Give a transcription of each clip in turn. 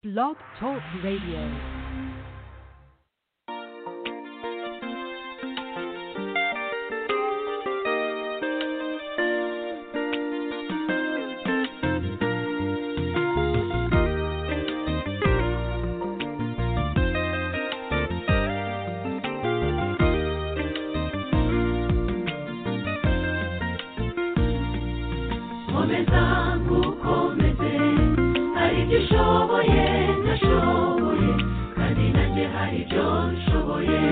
Blog Talk Radio. Komeza nkukomeze hari ibyo ushoboye ntashoboye kandi nanjye hari ibyo nshoboye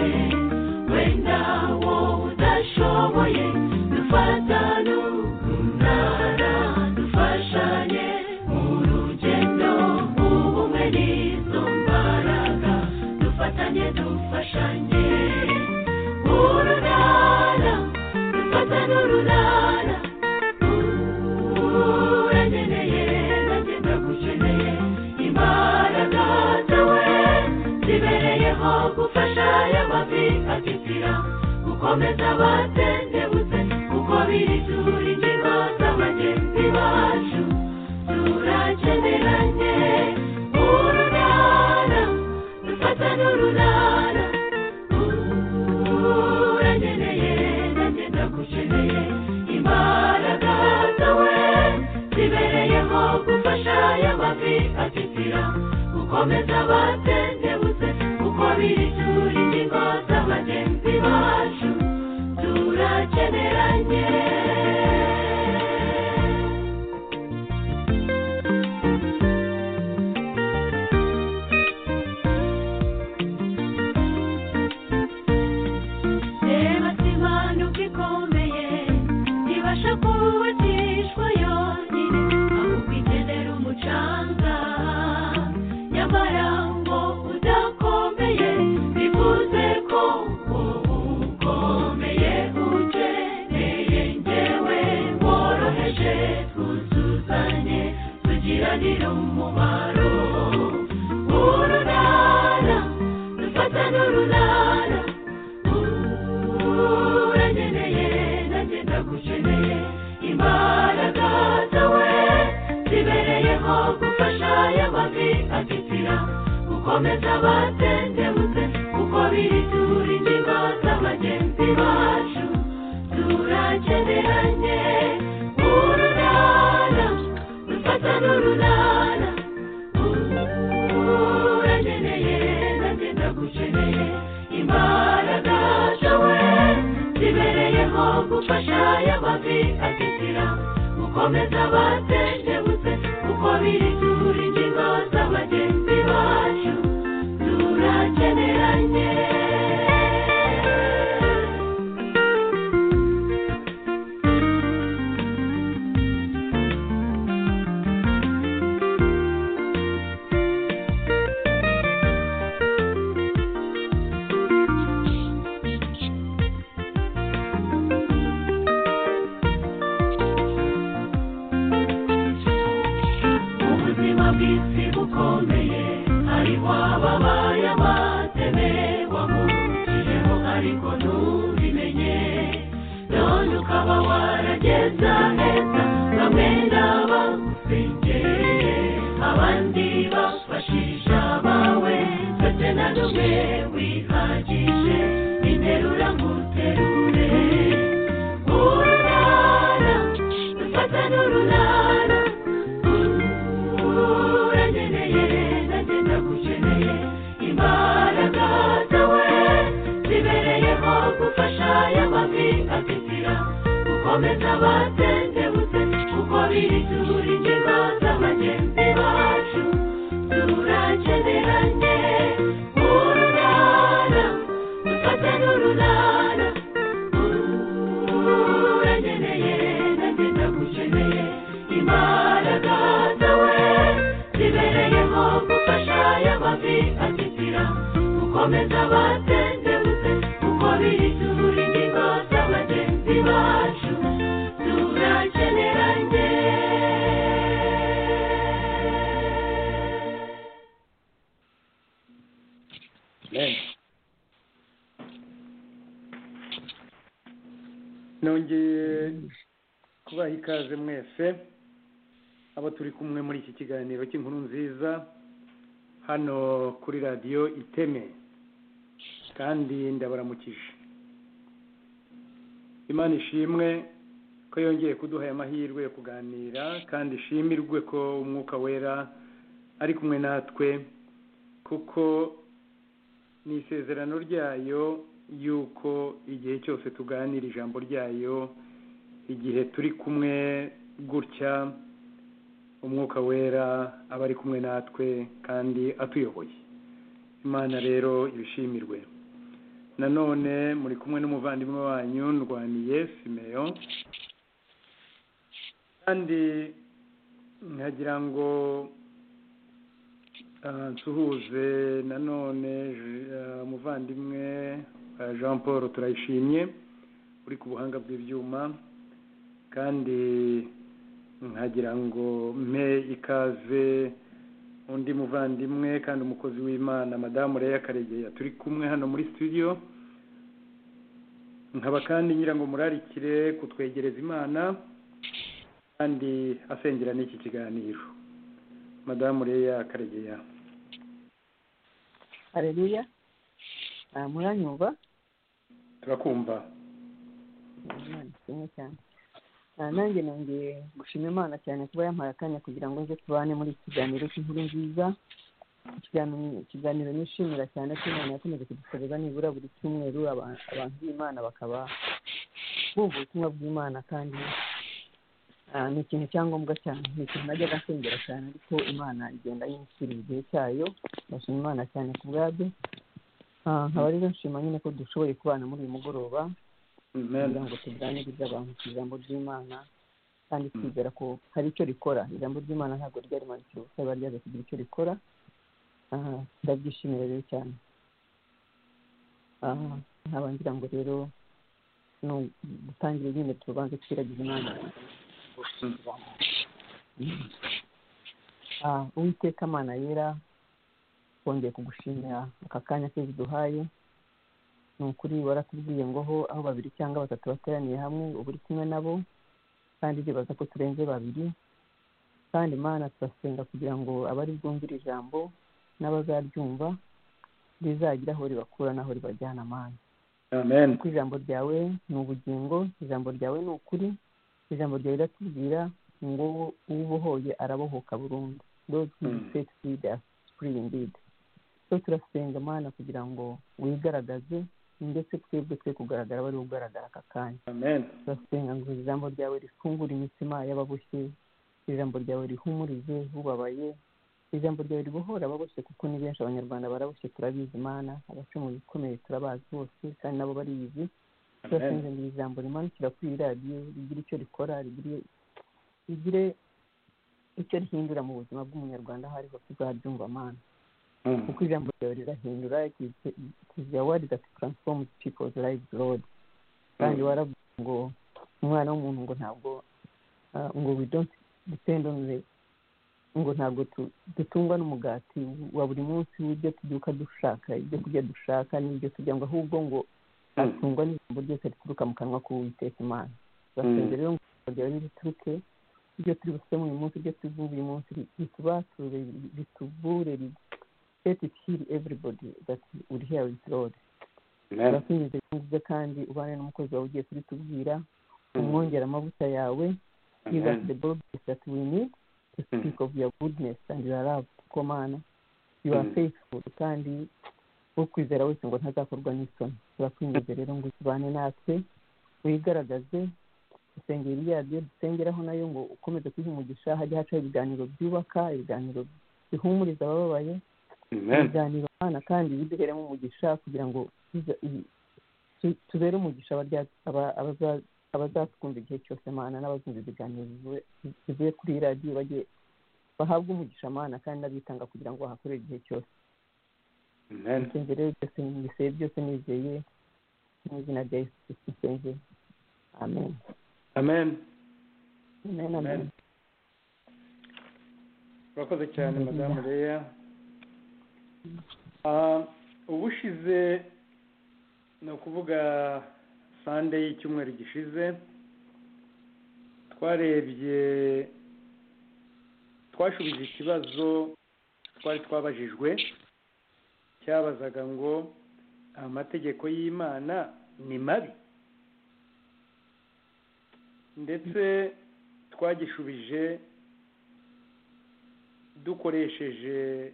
wenda wowe udashoboye dufatane urunana dufashanye mu rugendo ubumwe n'izo mbaraga dufatanye dufashanye urunana dufatane urunana uranyeneye nanjye ndagukeneye imbaraga zawe zibereyeho gufasha aya mavi atitira gukomeza abatendebutse kuko biri turi ingingo z'abagenzi bacu turakeneranye urunana dufatane urunana uranyeneye nanjye ndagukeneye imbaraga zawe zibereyeho gufasha aya mavi atitira gukomeza abatendebutse kuko biri turi ingingo z'abagenzi bacu turakeneranye reba simanuka ikomeye ibasha kubatishwa yonyine ahubwo ikenera umucanga nyamara ngo udakomeye bivuze ko ukomeye ukeneye ngewe woroheje twuzuzanye tugiranire umumaro urunana dufatane urunana uranyeneye nanjye ndagukeneye imbaraga zawe zibereyeho gufasha aya mavi atitira gukomeza abatendebutse kuko biri turi ingingo z'abagenzi bacu turakeneranye urunana dufatane urunana uranyeneye nanjye ndagukeneye imbaraga zawe zibereyeho gufasha aya mavi atitira gukomeza abatendebutse kuko biri turi ingingo z'abagenzi bacu turakeneranye ubuzima bw'isi bukomeye hariho ababaye amateme wamuciyeho ariko ntubimenye none ukaba warageza heza bamwe n'abagusengereye abandi bafashisha abawe ndetse na numwe wihagije interura nguterure urunana dufatane urunana uranyeneye nanjye ndagukeneye imbaraga zawe zibereyeho gufasha aya mavi atitira gukomeza abatendebutse kuko biri turi ingingo z'abagenzi bacu turakeneranye urunana dufatane urunana uranyeneye nanjye ndagukeneye imbaraga zawe zibereyeho gufasha aya mavi atitira gukomeza abatendebutse kuko biri turi ingingo z'abagenzi bacu turakeneranye nongeye kubaha ikaze mwese abo turi kumwe muri iki kiganiro cy'inkuru nziza hano kuri radiyo iteme kandi ndabaramukije imana ishimwe ko yongeye kuduha aya mahirwe yo kuganira kandi ishimirwe ko umwuka wera ari kumwe natwe kuko ni isezerano ryayo yuko igihe cyose tuganira ijambo ryayo igihe turi kumwe gutya umwuka wera aba ari kumwe natwe kandi atuyoboye imana rero ibishimirwe nanone muri kumwe n'umuvandimwe wanyu ndwaniye simeyo kandi nkagira ngo ah, nsuhuze nanone Je- ah, umuvandimwe ah, jean paul turayishimye uri ku buhanga bw'ibyuma kandi nkagira ngo mpe ikaze undi muvandimwe kandi umukozi w'imana madamu Leya karegeya turi kumwe hano muri studio nkaba kandi ngira ngo murarikire kutwegereza imana kandi asengera n'iki kiganiro madamu Leya karegeya hareruya muranyumva turakumva Imana ishimwe cyane Ah, nanjye nongeye gushima imana cyane kuba yampaye akanya kugira ngo nze tubane muri iki kiganiro cy'inkuru nziza Ikiganiro- ikiganiro nishimira cyane ko imana yakomeje kudukorera nibura buri cyumweru aba- abantu b'imana bakaba bumva ubutumwa bw'imana kandi ah, ni ikintu cya ngombwa cyane ni ikintu najyaga nsengera cyane ariko imana igenda yinshyira igihe cyayo ndashima imana cyane ku bwabyo Ah, nkaba rero nshima nyine ko dushoboye kubana muri uyu mugoroba kugira ngo tuganirize abantu ku ijambo ry'imana kandi twizera ko hari icyo rikora ijambo ry'imana ntabwo ryari rimanitse ubusa riba ryaje kugira icyo rikora Ah, ndabyishimira rero cyane Ah, nkaba ngira ngo rero ni ugutangire nyine tubanze twiragize imana Ah, uwiteka mana yera twongeye kugushimira aka kanya keza duhaye ni ukuri waratubwiye ngo ho aho babiri cyangwa batatu bateraniye hamwe uba uri kumwe nabo kandi ndibaza ko turenze babiri kandi imana turasenga kugira ngo abari bwumvire ijambo n'abazaryumva rizagira aho ribakura n'aho ribajyana amana amen kuko ijambo ryawe ni ubugingo ijambo ryawe ni ukuri ijambo ryawe riratubwira ngo ubohoye arabohoka burundu those who Mm. set seed are free indeed so turasenga mana kugira ngo wigaragaze ndetse twebwe twe kugaragara wari ugaragara aka kanya amen turasenga ngo ijambo ryawe rifungure imitima y'ababoshye ijambo ryawe rihumurize ubabaye ijambo ryawe ribohora ababoshye kuko ni benshi abanyarwanda baraboshye turabizi imana abaca mu bikomeye turabazi bose kandi nabo barizi amen turasenga ngo iri jambo rimanukira kuri iyi radiyo rigire icyo rikora rigire rigire icyo rihindura mu buzima bw'umunyarwanda aho ari hose uzabyumva amana Mm. kuko ijambo ryawe rirahindura kizya wadi gati taransifomu pipozi rayizi rodi kandi Mm. waravuze ngo umwana w'umuntu ngo ntabwo ah, ngo we don't depend on the ngo ntabwo tu- dutungwa n'umugati wa buri munsi w'ibyo tubyuka dushaka ibyo kurya dushaka n'ibyo turya ngo ahubwo ngo atungwa n'ijambo ryose rituruka mu kanwa k'uwiteka imana turasenga rero ngo ijambo ryawe rituruke ibyo turi busome uyu munsi ibyo tuvuga uyu munsi ritubature ritubure let it heal everybody that will hear it lord amen turakunyuze nziza kandi ubane n'umukozi wawe ugiye kuritubwira Mm. umwongera amavuta yawe give us amen the boldness that we need to speak of your goodness and your love kuko mana you are Mm. faithful kandi ukwizera wese ngo ntazakorwa n'isoni turakwinjiza rero ngo ubane natwe wigaragaze isengeri yaryo dusengeraho nayo ngo ukomeze kuyiha umugisha hajya hacaho ibiganiro byubaka ibiganiro bihumuriza abababaye amen ibiganiro abana kandi biduheremo umugisha kugira ngo tuza- i- tu- tubere umugisha abarya- aba- abaza- abazatwumva igihe cyose mana n'abazumva ibiganiro bivuye- bivuye kuri iyi radiyo bajye bahabwe umugisha mana kandi n'abitanga kugira ngo bahakorere igihe cyose amen nsenze rero byose mbiseye byose nizeye mu izina rya yesu kristo nsenze amen amen amen amen Amen. urakoze cyane madamu leya Ah, ubushize ni ukuvuga sande y'icyumweru gishize twarebye twashubije ikibazo twari twabajijwe cyabazaga ngo amategeko y'imana ni mabi ndetse twagishubije dukoresheje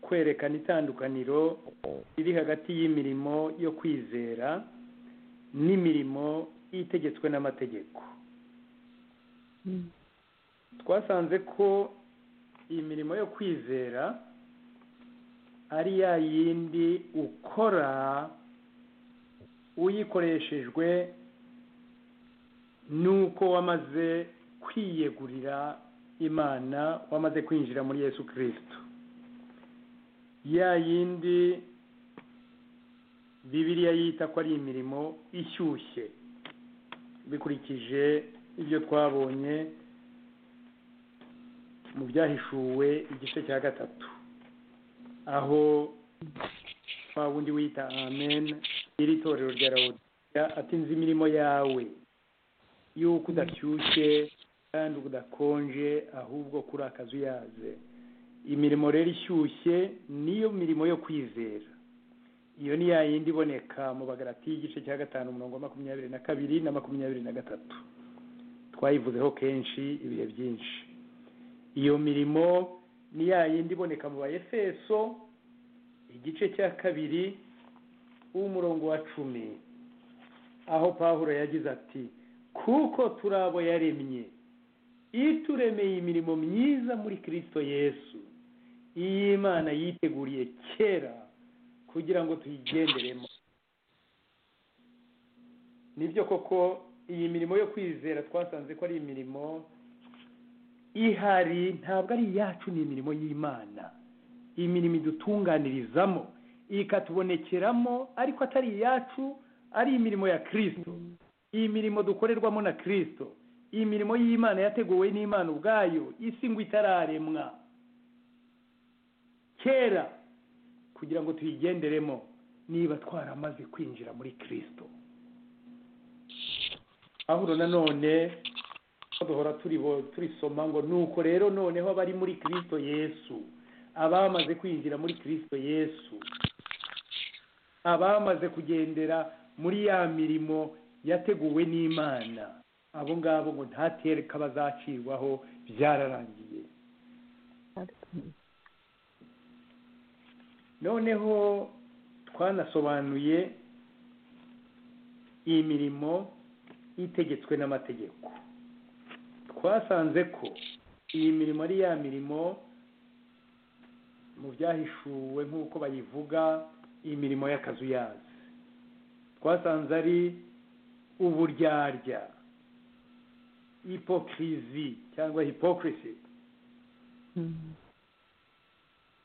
kwerekana itandukaniro riri hagati y'imirimo yo kwizera n'imirimo itegetswe n'amategeko twasanze ko iyi mirimo yo kwizera ari ya yindi ukora uyikoreshejwe nuko wamaze kwiyegurira imana wamaze kwinjira muri yesu kirisito ya yindi bibiriya yita ko ari imirimo ishyushye bikurikije ibyo twabonye mu byahishuwe igice cya gatatu aho wa wundi wita amen iri torero rya rawudiya atinze imirimo yawe y'uko udashyushye kandi udakonje ahubwo kuri akazu yaze imirimo rero ishyushye niyo mirimo yo kwizera iyo ni ya yindi iboneka mu bagarati y'igice cya gatanu mirongo makumyabiri na kabiri na makumyabiri na gatatu twayivuzeho kenshi ibihe byinshi iyo mirimo ni ya yindi iboneka mu bayefeso igice cya kabiri w'umurongo wa cumi aho pahuro yagize ati kuko turi abo yaremye ituremeye imirimo myiza muri kirisito yesu iyi imana yiteguriye kera kugira ngo tuyigenderemo nibyo koko iyi mirimo yo kwizera twasanze ko ari imirimo ihari ntabwo ari iyacu ni imirimo y'imana imirimo idutunganirizamo ikatubonekeramo ariko atari iyacu ari imirimo ya kirisito iyi mirimo dukorerwamo na kirisito iyi mirimo y'imana yateguwe n'imana ubwayo isi ngo itararemwa kera kugira ngo tuyigenderemo niba twaramaze kwinjira muri kirisito ahura nanone duhora turisoma ngo nuko rero noneho abari muri kirisito yesu abamaze kwinjira muri kirisito yesu abamaze kugendera muri ya mirimo yateguwe n'imana abo ngabo ngo ntatereka bazacirwaho byararangiye noneho twanasobanuye iyi mirimo itegetswe n'amategeko twasanze ko iyi mirimo ari ya mirimo mu byahishuwe nk'uko bayivuga imirimo y'akazu yazi twasanze ari uburyarya ipokirizi cyangwa hipokirisi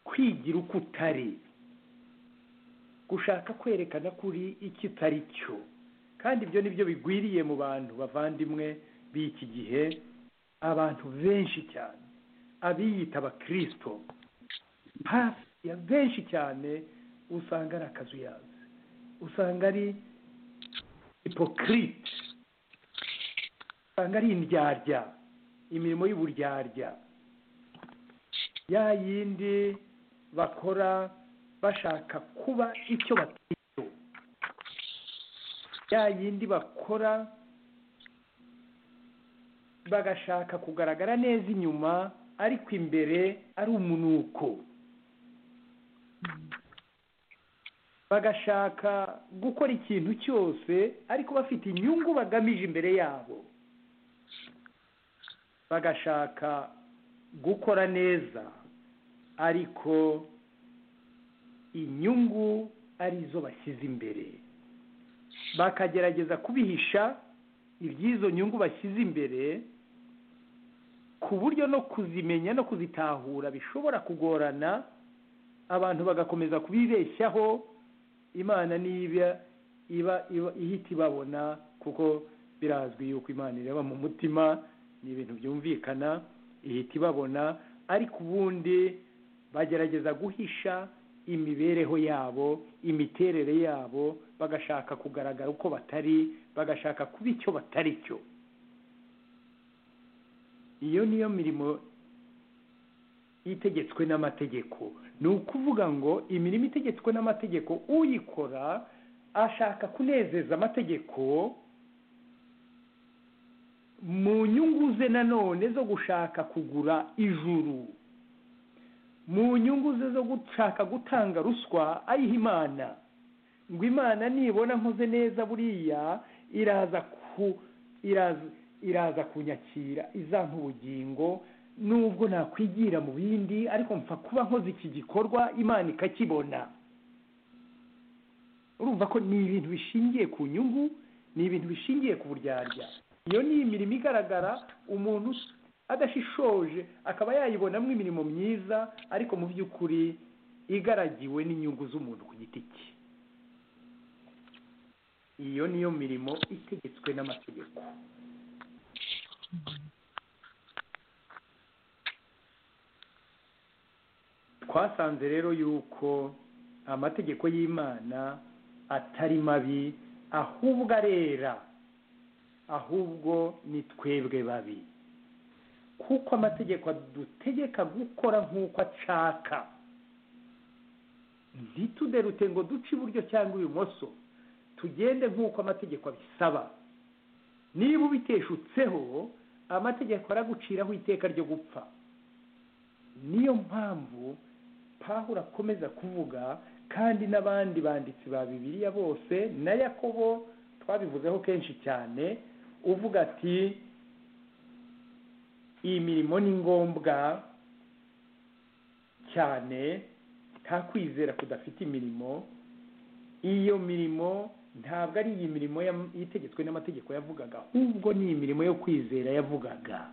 kwigira uko utari gushaka kwerekana ko uri icyo utari cyo kandi ibyo ni byo bigwiriye mu bantu bavandimwe b'iki gihe abantu benshi cyane abiyita abakirisito hafi ya benshi cyane usanga ari akazu yazi usanga ari ipokirite usanga ari indyarya imirimo y'uburyarya ya yindi bakora bashaka kuba icyo batari cyo ya yindi bakora bagashaka kugaragara neza inyuma ariko imbere ari umunuko bagashaka gukora ikintu cyose ariko bafite inyungu bagamije imbere yabo bagashaka gukora neza ariko inyungu arizo bashyize imbere bakagerageza kubihisha iby'izo nyungu bashyize imbere ku buryo no kuzimenya no kuzitahura bishobora kugorana abantu bagakomeza kubibeshyaho imana niba iba ihita ibabona kuko birazwi yuko imana ireba mu mutima ni ibintu byumvikana ihita ibabona ariko ubundi bagerageza guhisha imibereho yabo imiterere yabo bagashaka kugaragara uko batari bagashaka kuba icyo batari cyo iyo niyo mirimo itegetswe n'amategeko ni ukuvuga ngo imirimo itegetswe n'amategeko uyikora ashaka kunezeza amategeko mu nyungu ze nanone zo gushaka kugura ijuru mu nyungu ze zo gushaka gutanga ruswa ayiha imana ngo imana nibona nkoze neza buriya iraza ku iraza iraza kunyakira izampa ubugingo nubwo nakwigira mu bindi ariko mpfa kuba nkoze iki gikorwa imana ikakibona urumva ko ni ibintu bishingiye ku nyungu ni ibintu bishingiye ku buryarya iyo ni imirimo igaragara umuntu adashishoje akaba yayibonamo imirimo myiza ariko mu by'ukuri igaragiwe n'inyungu z'umuntu ku giti cye iyo niyo mirimo itegetswe n'amategeko twasanze rero yuko amategeko y'imana atari mabi ahubwo arera ahubwo ni twebwe babi kuko amategeko adutegeka gukora nk'uko ashaka ntituderute ngo duce iburyo cyangwa ibumoso tugende nk'uko amategeko abisaba niba ubiteshutseho amategeko araguciraho iteka ryo gupfa niyo mpamvu pahura akomeza kuvuga kandi n'abandi banditsi ba bibiriya bose na yakobo twabivuzeho kenshi cyane uvuga ati iyi mirimo ni ngombwa cyane nta kwizera kudafite imirimo iyo mirimo ntabwo ari iyi mirimo itegetswe n'amategeko yavugaga ahubwo ni imirimo yo kwizera yavugaga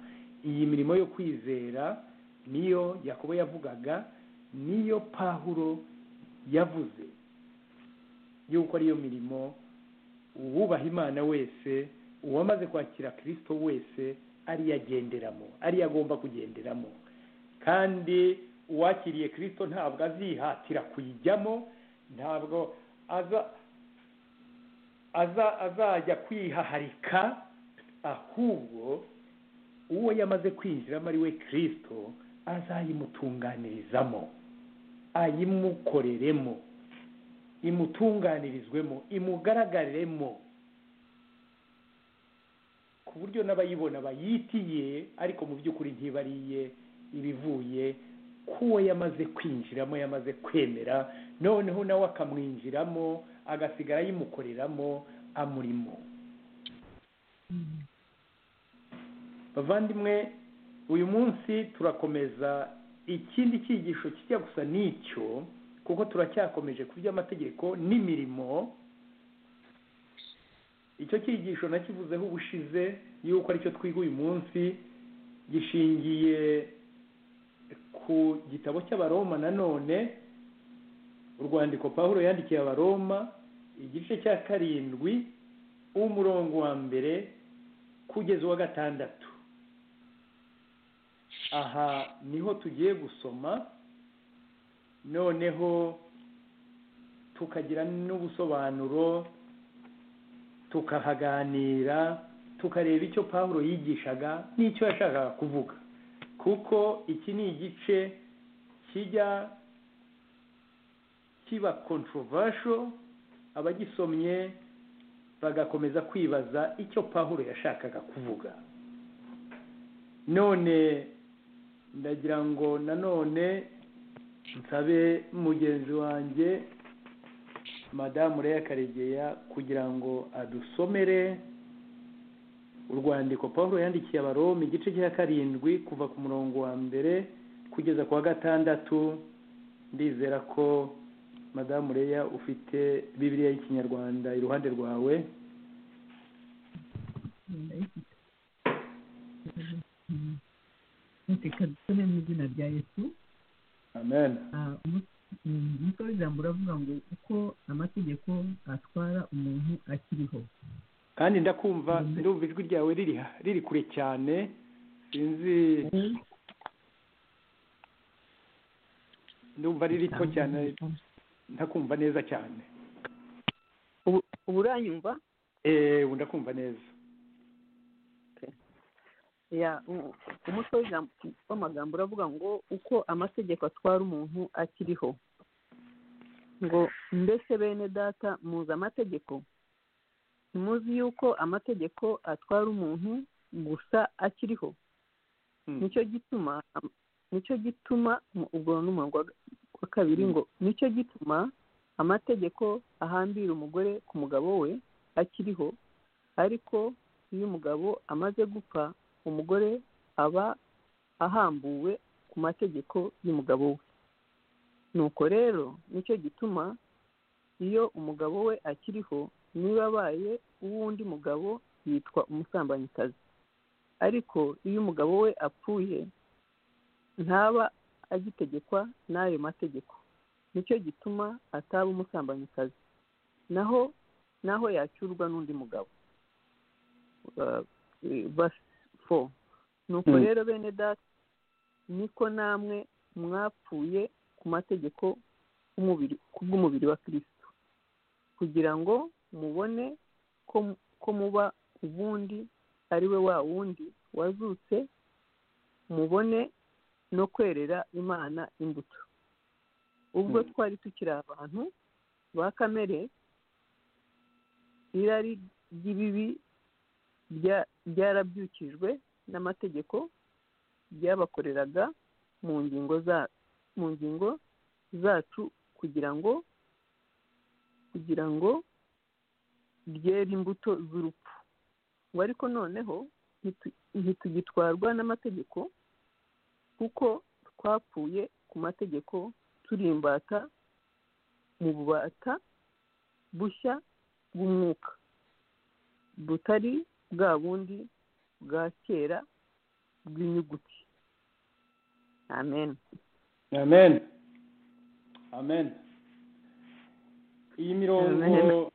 iyi mirimo yo kwizera niyo yakobo yavugaga niyo pahuro yavuze yuko ariyo mirimo uwubaha imana wese uwamaze kwakira kirisito wese ariyo agenderamo ariyo agomba kugenderamo kandi uwakiriye kirisito ntabwo azihatira kuyijyamo ntabwo aza azajya kwihaharika ahubwo uwo yamaze kwinjiramo ari we kirisito azayimutunganirizamo ayimukoreremo imutunganirizwemo imugaragaremo ku buryo n'abayibona bayitiye ariko mu by'ukuri ntibariye ibivuye k'uwo yamaze kwinjiramo yamaze kwemera noneho nawe akamwinjiramo agasigara yimukoreramo amurimo bavandimwe uyu munsi turakomeza ikindi cyigisho kijya gusa n'icyo kuko turacyakomeje ku by'amategeko n'imirimo icyo cyigisho nakivuzeho ubushize yuko aricyo twiga uyu munsi gishingiye ku gitabo cy'abaroma nanone urwandiko paul yandikiye abaroma igice cya karindwi umurongo wa mbere kugeza uwa gatandatu aha niho tugiye gusoma noneho tukagira n'ubusobanuro tukahaganira tukareba icyo paul yigishaga n'icyo yashakaga kuvuga kuko iki ni igice kijya kiba controversial abagisomye bagakomeza kwibaza icyo pahuro yashakaga kuvuga none ndagira ngo nanone nsabe mugenzi wanjye madamu Leya karegeya kugira ngo adusomere urwandiko paul yandikiye abaroma igice cya karindwi kuva ku murongo wa mbere kugeza ku wa gatandatu ndizera ko madamu reya ufite bibiriya y'ikinyarwanda iruhande rwawe reka dusome mu izina rya yesu amen umutwe w'ijambo uravuga ngo uko amategeko atwara umuntu akiriho kandi ndakumva ndumva ijwi ryawe riri kure cyane sinzi ndumva ari rito cyane ndakumva neza cyane ubu uranyumva eee ndakumva neza ya u- umutwe w'ijambo- w'amagambo uravuga ngo uko amategeko atwara umuntu akiriho ngo mbese bene data muzi amategeko ntimuzi yuko amategeko atwara umuntu gusa akiriho Mm. nicyo gituma am- nicyo gituma mu- ubwo ni umurongo wa- wa kabiri ngo nicyo gituma amategeko ahambira umugore ku mugabo we akiriho ariko iyo umugabo amaze gupfa umugore aba ahambuwe ku mategeko y'umugabo we nuko rero nicyo gituma iyo umugabo we akiriho niba abaye uw'undi mugabo yitwa umusambanyikazi ariko iyo umugabo we apfuye ntaba agitegekwa n'ayo mategeko nicyo gituma ataba umusambanyikazi naho naho yacyurwa n'undi mugabo Uh, eh, verse four. nuko Mm. rero bene data niko namwe mwapfuye ku mategeko y'umubiri- kubw'umubiri wa kirisito kugira ngo mubone ko ko muba ubundi ari we wa wundi wazutse mubone no kwerera imana imbuto ubwo Mm. twari tukiri abantu ba kamere irari ry'ibibi rya- ryarabyukijwe n'amategeko ryabakoreraga mu ngingo za mu ngingo zacu kugira ngo kugira ngo ryere imbuto z'urupfu ngo ariko noneho ntitu- ntitugitwarwa n'amategeko kuko twapfuye ku mategeko turimbata mu bubata bushya bw'umwuka butari bwa bundi bwa kera bw'inyuguti amen amen amen iyi mirongo Amen.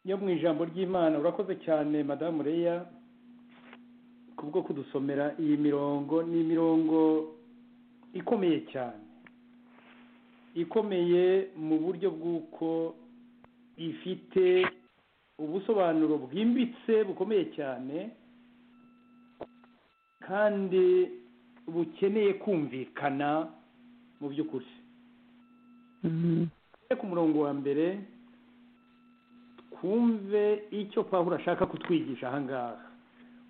yo mu ijambo ry'imana urakoze cyane madamu reya kubwo kudusomera iyi mirongo ni imirongo ikomeye cyane ikomeye mu buryo bw'uko ifite ubusobanuro bwimbitse bukomeye cyane kandi bukeneye kumvikana mu by'ukuri tujye ku murongo wa mbere twumve icyo pawulo ashaka kutwigisha ahangaha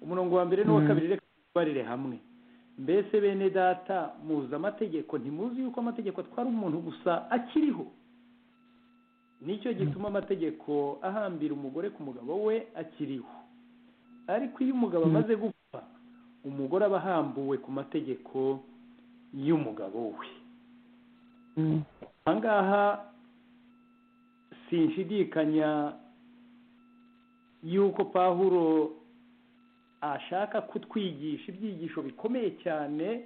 umurongo wa mbere n'uwa Mm. kabiri reka tubarire hamwe mbese bene data muzi amategeko ntimuzi yuko amategeko atwara umuntu gusa akiriho nicyo gituma amategeko ahambira umugore ku mugabo we akiriho ariko iyo umugabo Mm. amaze gupfa umugore aba ahambuwe ku mategeko y'umugabo we ahangaha sinshidikanya yuko pahuro ashaka kutwigisha ibyigisho bikomeye cyane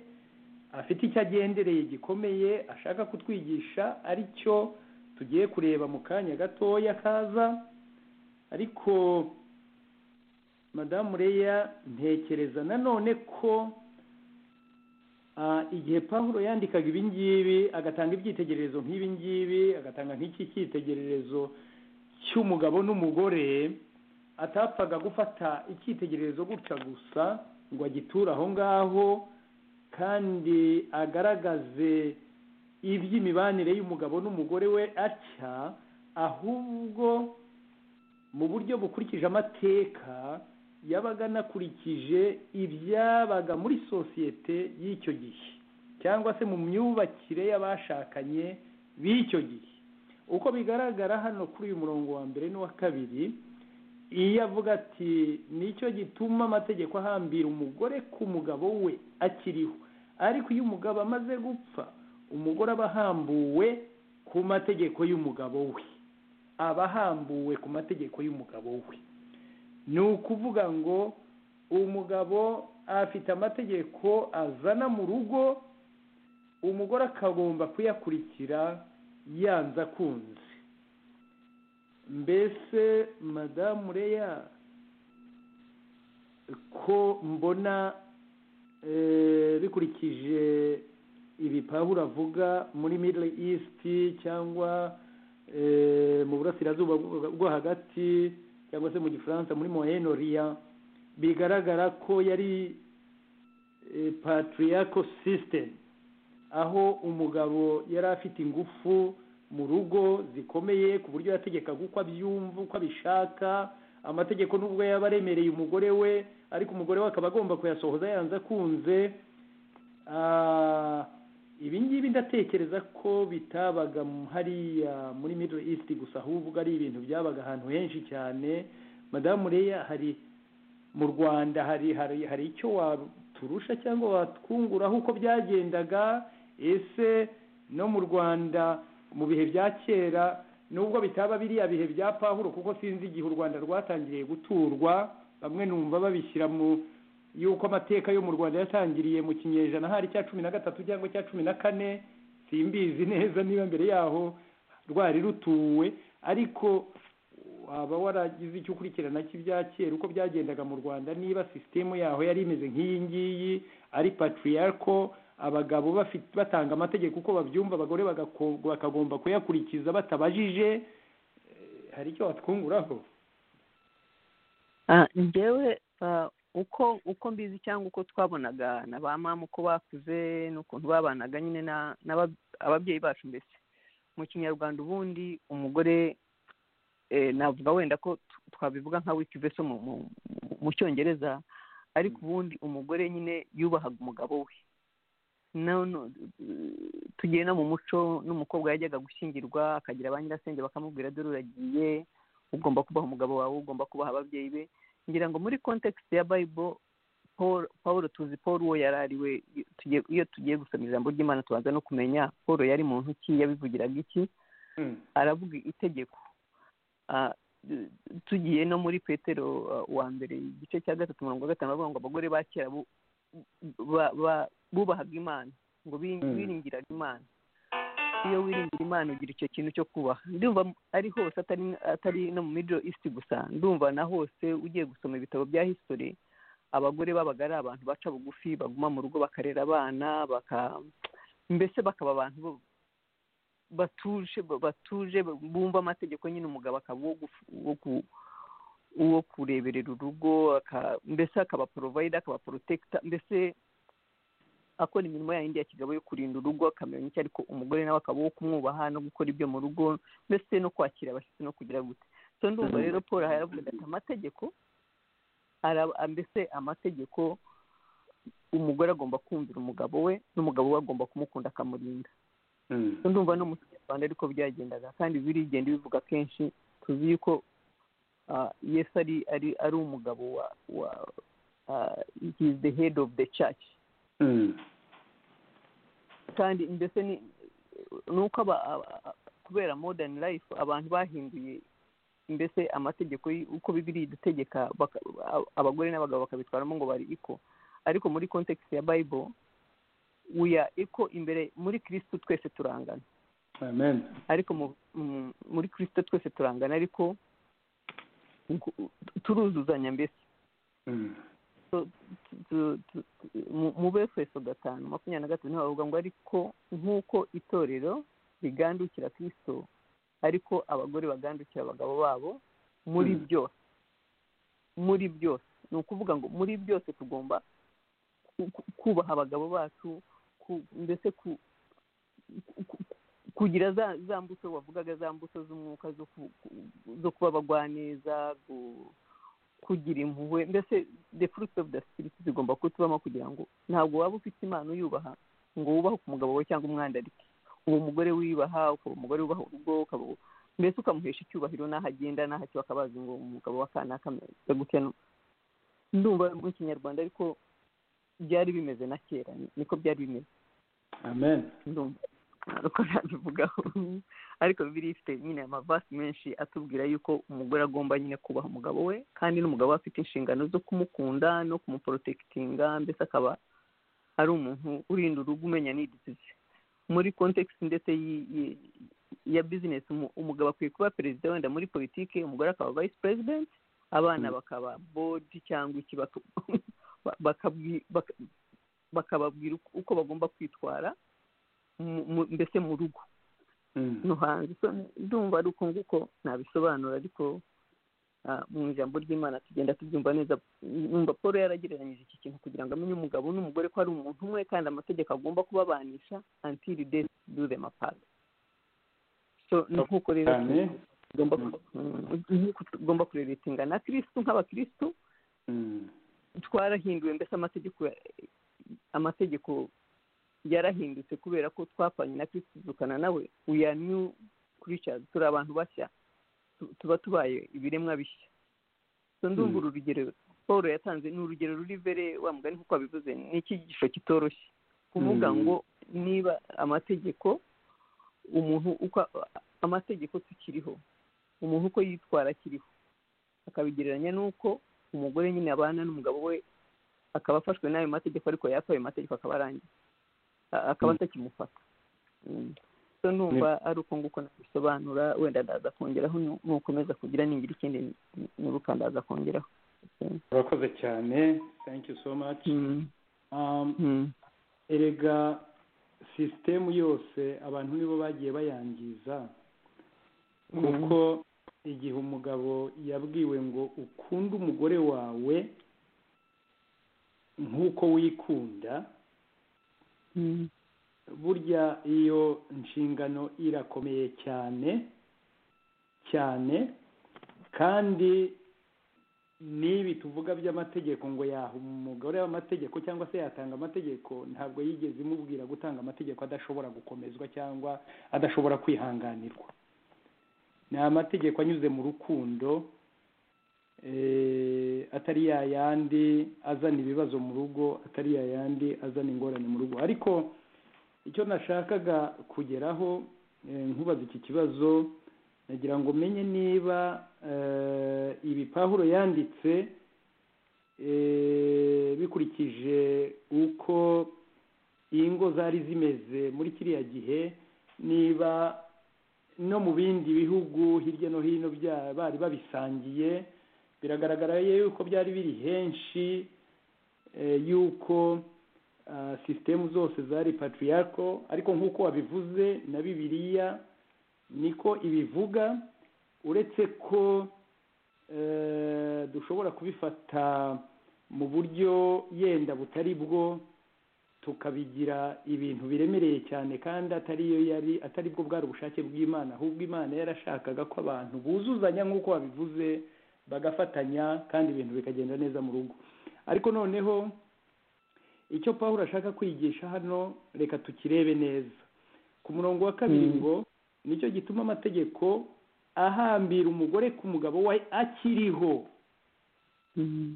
afite icyo agendereye gikomeye ashaka kutwigisha ari cyo tugiye kureba mu kanya gatoya kaza ariko madamu reya ntekereza nanone ko Ah, igihe pawulo yandikaga ibi ngibi agatanga ibyitegererezo nk'ibi ngibi agatanga nk'iki cyitegererezo cy'umugabo n'umugore atapfaga gufata icyitegererezo gutya gusa ngo agiture aho ngaho kandi agaragaze iby'imibanire y'umugabo n'umugore we atya ahubwo mu buryo bukurikije amateka yabaga anakurikije ibyabaga muri sosiyete y'icyo gihe cyangwa se mu myubakire y'abashakanye b'icyo gihe uko bigaragara hano kuri uyu murongo wa mbere n'uwa kabiri iyo avuga ati nicyo gituma amategeko ahambira umugore ku mugabo we akiriho ariko iyo umugabo amaze gupfa umugore aba ahambuwe ku mategeko y'umugabo we aba ahambuwe ku mategeko y'umugabo we ni ukuvuga ngo umugabo afite amategeko azana mu rugo umugore akagomba kuyakurikira yanze akunze mbese madamu reya ko mbona eh, bikurikije ibi pawulo avuga muri middle east cyangwa eh, mu burasirazuba bwo- bwo hagati cyangwa se mu gifaransa muri moyen orient bigaragara ko yari patriarchal system aho umugabo yari afite ingufu mu rugo zikomeye ku buryo yategekaga uko abyumva uko abishaka amategeko nubwo yaba aremereye umugore we ariko umugore we akaba agomba kuyasohoza yanze akunze ibi ngibi ndatekereza ko bitabaga hariya muri middle east gusa ahubwo ari ibintu byabaga ahantu henshi cyane madamu reya hari mu rwanda hari hari hari icyo waturusha cyangwa watwunguraho uko byagendaga ese no mu rwanda mu bihe bya kera nubwo bitaba biriya bihe bya pahuro kuko sinzi igihe u rwanda rwatangiriye guturwa bamwe numva babishyira mu yuko amateka yo mu rwanda yatangiriye mu kinyejana hari icya cumi na gatatu cyangwa icya cumi na kane simbizi neza niba mbere yaho rwari rutuwe ariko waba waragize icyo ukurikirana cy'ibya kera uko byagendaga mu rwanda niba sisitemu yaho yari imeze nk'iyi ngiyi ari patiriyariko abagabo batanga amategeko uko babyumva abagore bakagomba kuyakurikiza batabajije hari icyo watwunguraho ngewe uko uko mbizi cyangwa uko twabonaga na ba mama uko bakuze n'ukuntu babanaga nyine ababyeyi bacu mbese mu kinyarwanda ubundi umugore navuga wenda ko twabivuga nka wiki veso mu cyongereza ariko ubundi umugore nyine yubahaga umugabo we tugiye no mu muco n'umukobwa yajyaga gushyingirwa akagira ba nyirasenge bakamubwira dore uragiye ugomba kubaha umugabo wawe ugomba kubaha ababyeyi be ngira ngo muri kontekisite ya bayibo paul tuzi paul uwo yari ari we iyo tugiye gusoma ijambo ry'imana tubanza no kumenya paul yari muntu ki yabivugiraga iki aravuga itegeko tugiye no muri petero wa mbere igice cya gatatu mirongo gatanu bavuga ngo abagore ba kera bubahaga imana ngo biringiraga imana iyo wiringira imana ugira icyo kintu cyo kubaha ndumva ari hose atari no mu middle east gusa ndumva na hose ugiye gusoma ibitabo bya history abagore babaga ari abantu baca bugufi baguma mu rugo bakarera abana mbese bakaba abantu batuje batuje bumva amategeko nyine umugabo akaba uwo kureberera urugo mbese akaba porovayida akaba porotekita mbese akora imirimo yindi ya kigabo yo kurinda urugo akamenya icyo ariko umugore nawe akaba wo kumwubaha no gukora ibyo mu rugo mbese no kwakira abashyitsi no kugira gute so ndumva rero paul aravuga ati amategeko mbese amategeko umugore agomba kumvira umugabo we n'umugabo we agomba kumukunda akamurinda ndumva no mu kinyarwanda ariko byagendaga kandi birigenda bivuga kenshi tuzi yuko yesu ari ari umugabo wa wa is the head of the church kandi mbese ni uko kubera modern life abantu bahinduye mbese amategeko uko bibiri dutegeka abagore n'abagabo bakabitwaramo ngo bari iko ariko muri kontekisi ya bible uya iko imbere muri kirisitu twese turangana ariko muri kirisitu twese turangana ariko turuzuzanya mbese mu befeso gatanu makumyabiri na gatanu bavuga ngo ariko nk'uko itorero rigandukira kirisito ariko abagore bagandukira abagabo babo muri byose muri byose ni ukuvuga ngo muri byose tugomba kubaha abagabo bacu mbese kugira za mbuto wavugaga za mbuto z'umwuka zo kuba abagwaneza kugira impuhwe mbese the fruits of the spirit zigomba kutubamo kugira ngo ntabwo waba ufite impano uyubaha ngo wubahe ku mugabo we cyangwa umwandarike uwo mugore wibaha ukaba umugore wubaha urugo ukaba mbese ukamuhesha icyubahiro n'aho agenda n'aho akiba akabazi ngo umugabo wa kana akameze gutya ndumva mu kinyarwanda ariko byari bimeze na kera niko byari bimeze amen uko nabivugaho ariko bibiri ifite nyine amavasi menshi atubwira yuko umugore agomba nyine kubaha umugabo we kandi n'umugabo we afite inshingano zo kumukunda no kumuporotekitinga mbese akaba ari umuntu urinda urugo umenya n'idizizi muri kontekisi ndetse ya bizinesi umugabo akwiye kuba perezida wenda muri politiki umugore akaba vayisi perezidenti abana bakaba bodi cyangwa iki bakababwira uko bagomba kwitwara mbese mu rugo no hanze ndumva ari uko nguko nabisobanura ariko ah, mu ijambo ry'imana tugenda tubyumva neza numva paul yaragereranyije iki kintu kugira ngo amenye umugabo n'umugore ko ari umuntu umwe kandi amategeko agomba kubabanisha until death do them apart so ni nk'uko rero cyane tugomba ku- mm, nk'uko tugomba kureletinga na kirisitu nk'abakirisitu Mm. twarahinduwe mbese amategeko amategeko yarahindutse kubera ko twapfanye na kirisitu tuzukana nawe we are new creatures turi abantu bashya tu- tuba tubaye ibiremwa bishya so ndumva Mm. uru rugero paul yatanze ni urugero ruri imbere wa mugani nk'uko wabivuze ni icyigisho kitoroshye kuvuga Mm. ngo niba amategeko umuntu uko amategeko tukiriho umuntu uko yitwara akiriho akabigereranya n'uko umugore nyine abana n'umugabo we akaba afashwe n'ayo mategeko ariko yapfa ayo mategeko akaba arangiye A- akaba Mm. atakimufata Mm. so numva ari uko nguko nabisobanura wenda ndaza kongeraho nu- nukomeza kugira ningira ikindi nibuka ndaza kongeraho Okay. urakoze cyane thank you so much Mm. um, Mm. erega sisitemu yose abantu nibo bagiye bayangiza Mm. kuko igihe umugabo yabwiwe ngo ukunde umugore wawe nk'uko wikunda Mm. burya iyo nshingano irakomeye cyane cyane kandi n'ibi tuvuga by'amategeko ngo yaha umugore w'amategeko cyangwa se yatanga amategeko ntabwo yigeze imubwira gutanga amategeko adashobora gukomezwa cyangwa adashobora kwihanganirwa ni amategeko anyuze mu rukundo eh, atari ya yandi azana ibibazo mu rugo atari ya yandi azana ingorane mu rugo ariko icyo nashakaga kugeraho eh, nkubaza iki kibazo nagira ngo menye niba eh, ibi pahuro yanditse eh, bikurikije uko ingo zari zimeze muri kiriya gihe niba no mu bindi bihugu hirya no hino bya- bari babisangiye biragaragara yuko byari biri henshi eh, yuko ah, sisitemu zose zari patriarko ariko nk'uko wabivuze na bibiliya niko ibivuga uretse ko eh, dushobora kubifata mu buryo yenda butari bwo tukabigira ibintu biremereye cyane kandi atari yo yari atari bwo bwari ubushake bw'imana ahubwo imana yarashakaga ko abantu buzuzanya nk'uko wabivuze bagafatanya kandi ibintu bikagenda neza mu rugo ariko noneho icyo paul ashaka kwigisha hano reka tukirebe neza ku murongo wa kabiri Mm. ngo nicyo gituma amategeko ahambira umugore ku mugabo we akiriho Mm.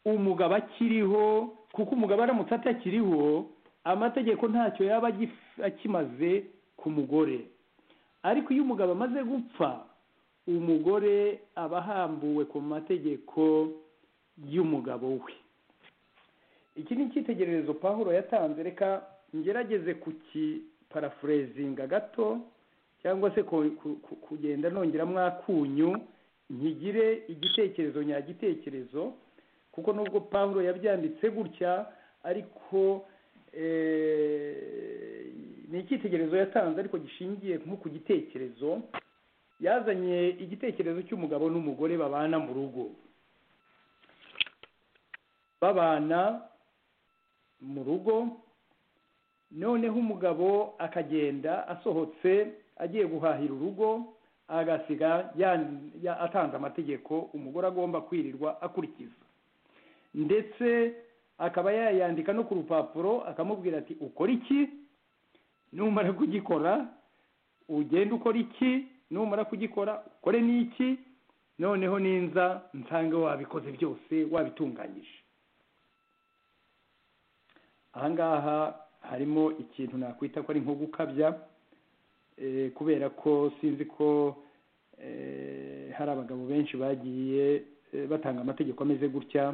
umugabo akiriho kuko umugabo aramutse atakiriho amategeko ntacyo yaba agif- akimaze ku mugore ariko iyo umugabo amaze gupfa umugore aba ahambuwe ku mategeko y'umugabo we iki ni icyitegererezo pahuro yatanze reka ngerageze kukiparafurezinga gato cyangwa se ku- ku- ku- kugenda nongeramo akunyu nkigire igitekerezo nyagitekerezo kuko nubwo pawulo yabyanditse gutya ariko eh, ni icyitegererezo yatanze ariko gishingiye nko ku gitekerezo yazanye igitekerezo cy'umugabo n'umugore babana mu rugo babana mu rugo noneho umugabo akagenda asohotse agiye guhahira urugo agasiga yan- ya- atanze amategeko umugore agomba kwirirwa akurikiza ndetse akaba yayandika no ku rupapuro akamubwira ati ukora iki numara kugikora ugende ukora iki numara kugikora ukore n'iki noneho ninza nsange wabikoze byose wabitunganyije aha ngaha harimo ikintu nakwita ko ari nko gukabya eh, kubera ko sinzi ko eh, hari abagabo benshi bagiye eh, batanga amategeko ameze gutya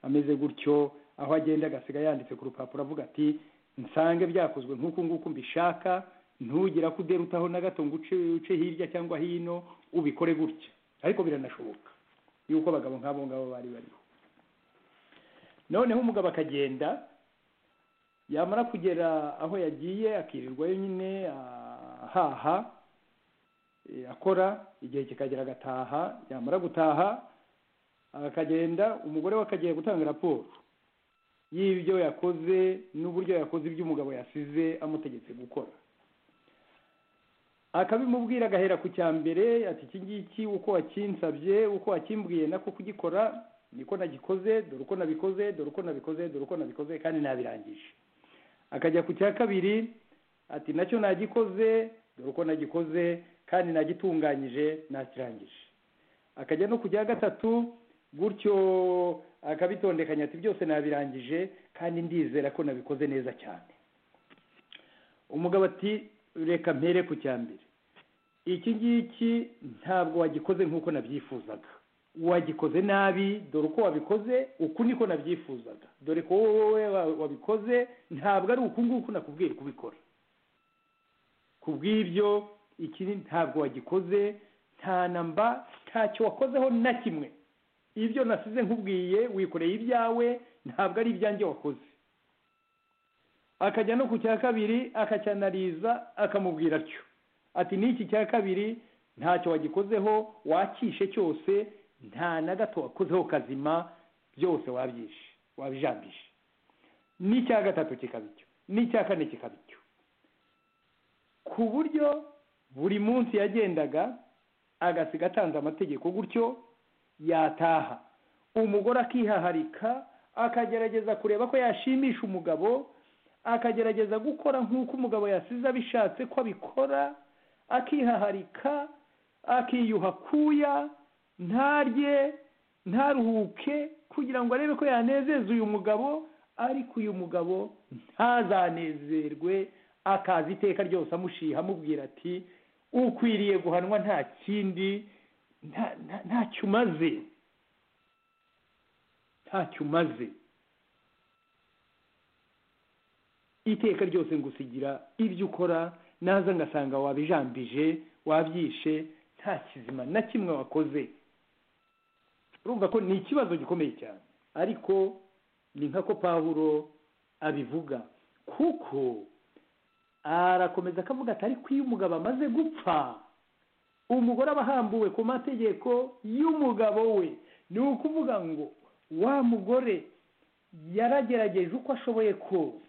ameze gutyo aho agenda agasiga yanditse ku rupapuro avuga ati nsange byakozwe nk'uku nguku mbishaka ntugira ko uderutaho na gato ngo uce uce hirya cyangwa hino ubikore gutya ariko biranashoboka yuko abagabo nk'abo ngabo bari bariho noneho umugabo akagenda yamara kugera aho yagiye akirirwayo nyine ahaha eh, akora igihe kikagera agataha yamara gutaha akagenda umugore we akagiye gutanga raporo y'ibyo yakoze n'uburyo yakoze ibyo umugabo yasize amutegetse gukora akabimubwira agahera ku cya mbere ati iki ngiki uko wakinsabye uko wakimbwiye nako kugikora niko nagikoze dore uko nabikoze dore uko nabikoze dore uko nabikoze kandi nabirangije akajya ku cya kabiri ati nacyo nagikoze dore uko nagikoze kandi nagitunganyije nakirangije akajya no ku cya gatatu gutyo akabitondekanya ati byose nabirangije kandi ndizera ko nabikoze neza cyane umugabo ati reka mpere ku cya mbere iki ngiki ntabwo wagikoze nk'uko nabyifuzaga wagikoze nabi dore uko wabikoze uku niko nabyifuzaga dore ko wowe wa- wabikoze ntabwo ari uku nguku nakubwiye kubikora ku bw'ibyo iki ntabwo wagikoze nta namba ntacyo wakozeho na kimwe ibyo nasize nkubwiye wikoreye ibyawe ntabwo ari ibyanjye wakoze akajya no ku cya kabiri akacyanariza akamubwira atyo ati n'iki cya kabiri ntacyo wagikozeho wakishe cyose nta na gato wakozeho kazima byose wabyishe wabijambishe n'icya gatatu kikaba icyo n'icya kane kikaba icyo ku buryo buri munsi yagendaga agasiga atanze amategeko gutyo yataha umugore akihaharika akagerageza kureba ko yashimisha umugabo akagerageza gukora nk'uko umugabo yasize abishatse ko abikora akihaharika akiyuha akuya ntarye ntaruhuke kugira ngo arebe ko yanezeza uyu mugabo ariko uyu mugabo ntazanezerwe akaza iteka ryose amushiha amubwira ati ukwiriye guhanwa nta kindi nta- nta- ntacyo umaze ntacyo umaze iteka ryose ngusigira ibyo ukora naza ngasanga wabijambije wabyishe nta kizima na kimwe wakoze urumva ko ni ikibazo gikomeye cyane ariko ni nka ko pawulo abivuga kuko arakomeza akavuga ati ariko iyo umugabo amaze gupfa umugore aba ahambuwe ku mategeko y'umugabo we ni ukuvuga ngo wa mugore yaragerageje uko ashoboye kose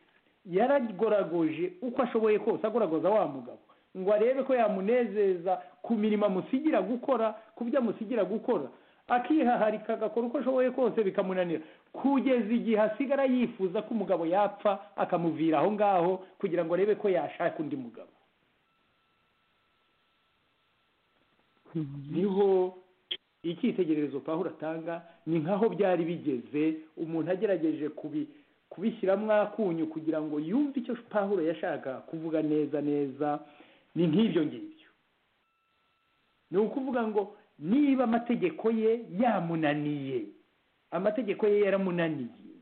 yaragoragoje uko ashoboye kose agoragoza wa mugabo ngo arebe ko yamunezeza ku mirimo amusigira gukora ku byo amusigira gukora akihaharika agakora uko ashoboye kose bikamunanira kugeza igihe asigara yifuza ko umugabo yapfa akamuvira aho ngaho kugira ngo arebe ko yashaka undi mugabo niho icyitegererezo pahuro atanga ni nkaho byari bigeze umuntu agerageje kubi kubishyiramo akunyu kugira ngo yumve icyo pahuro yashaka kuvuga neza neza ni nk'ibyo ngibyo ni ukuvuga ngo niba amategeko ye yamunaniye amategeko ye yaramunaniye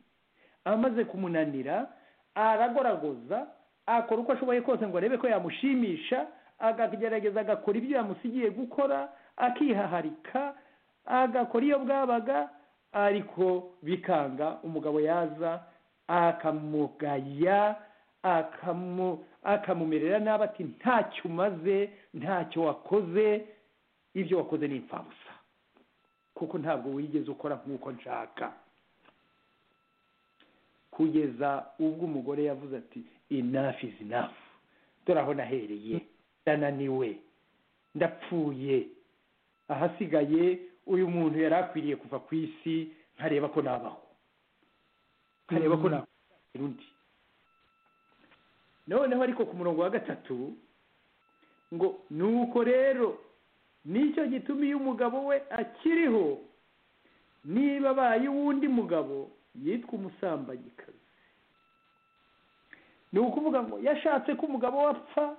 amaze kumunanira aragoragoza akora uko ashoboye kose ngo arebe ko yamushimisha akagerageza agakora ibyo yamusigiye gukora akihaharika agakora iyo bwabaga ariko bikanga umugabo yaza akamugaya akamu akamumerera nabi ati ntacyo umaze ntacyo wakoze ibyo wakoze ni imfabusa kuko ntabwo wigeze ukora nk'uko nshaka kugeza ubwo umugore yavuze ati enough is enough dore aho nahereye ndananiwe ndapfuye ahasigaye uyu muntu yari akwiriye kuva ku isi nkareba ko nabaho nkareba ko nakwakira undi noneho ariko ku murongo wa gatatu ngo nuko rero nicyo gituma iyo umugabo we akiriho niba abaye uwundi mugabo yitwa umusambanyikazi ni ukuvuga ngo yashatse ko umugabo we apfa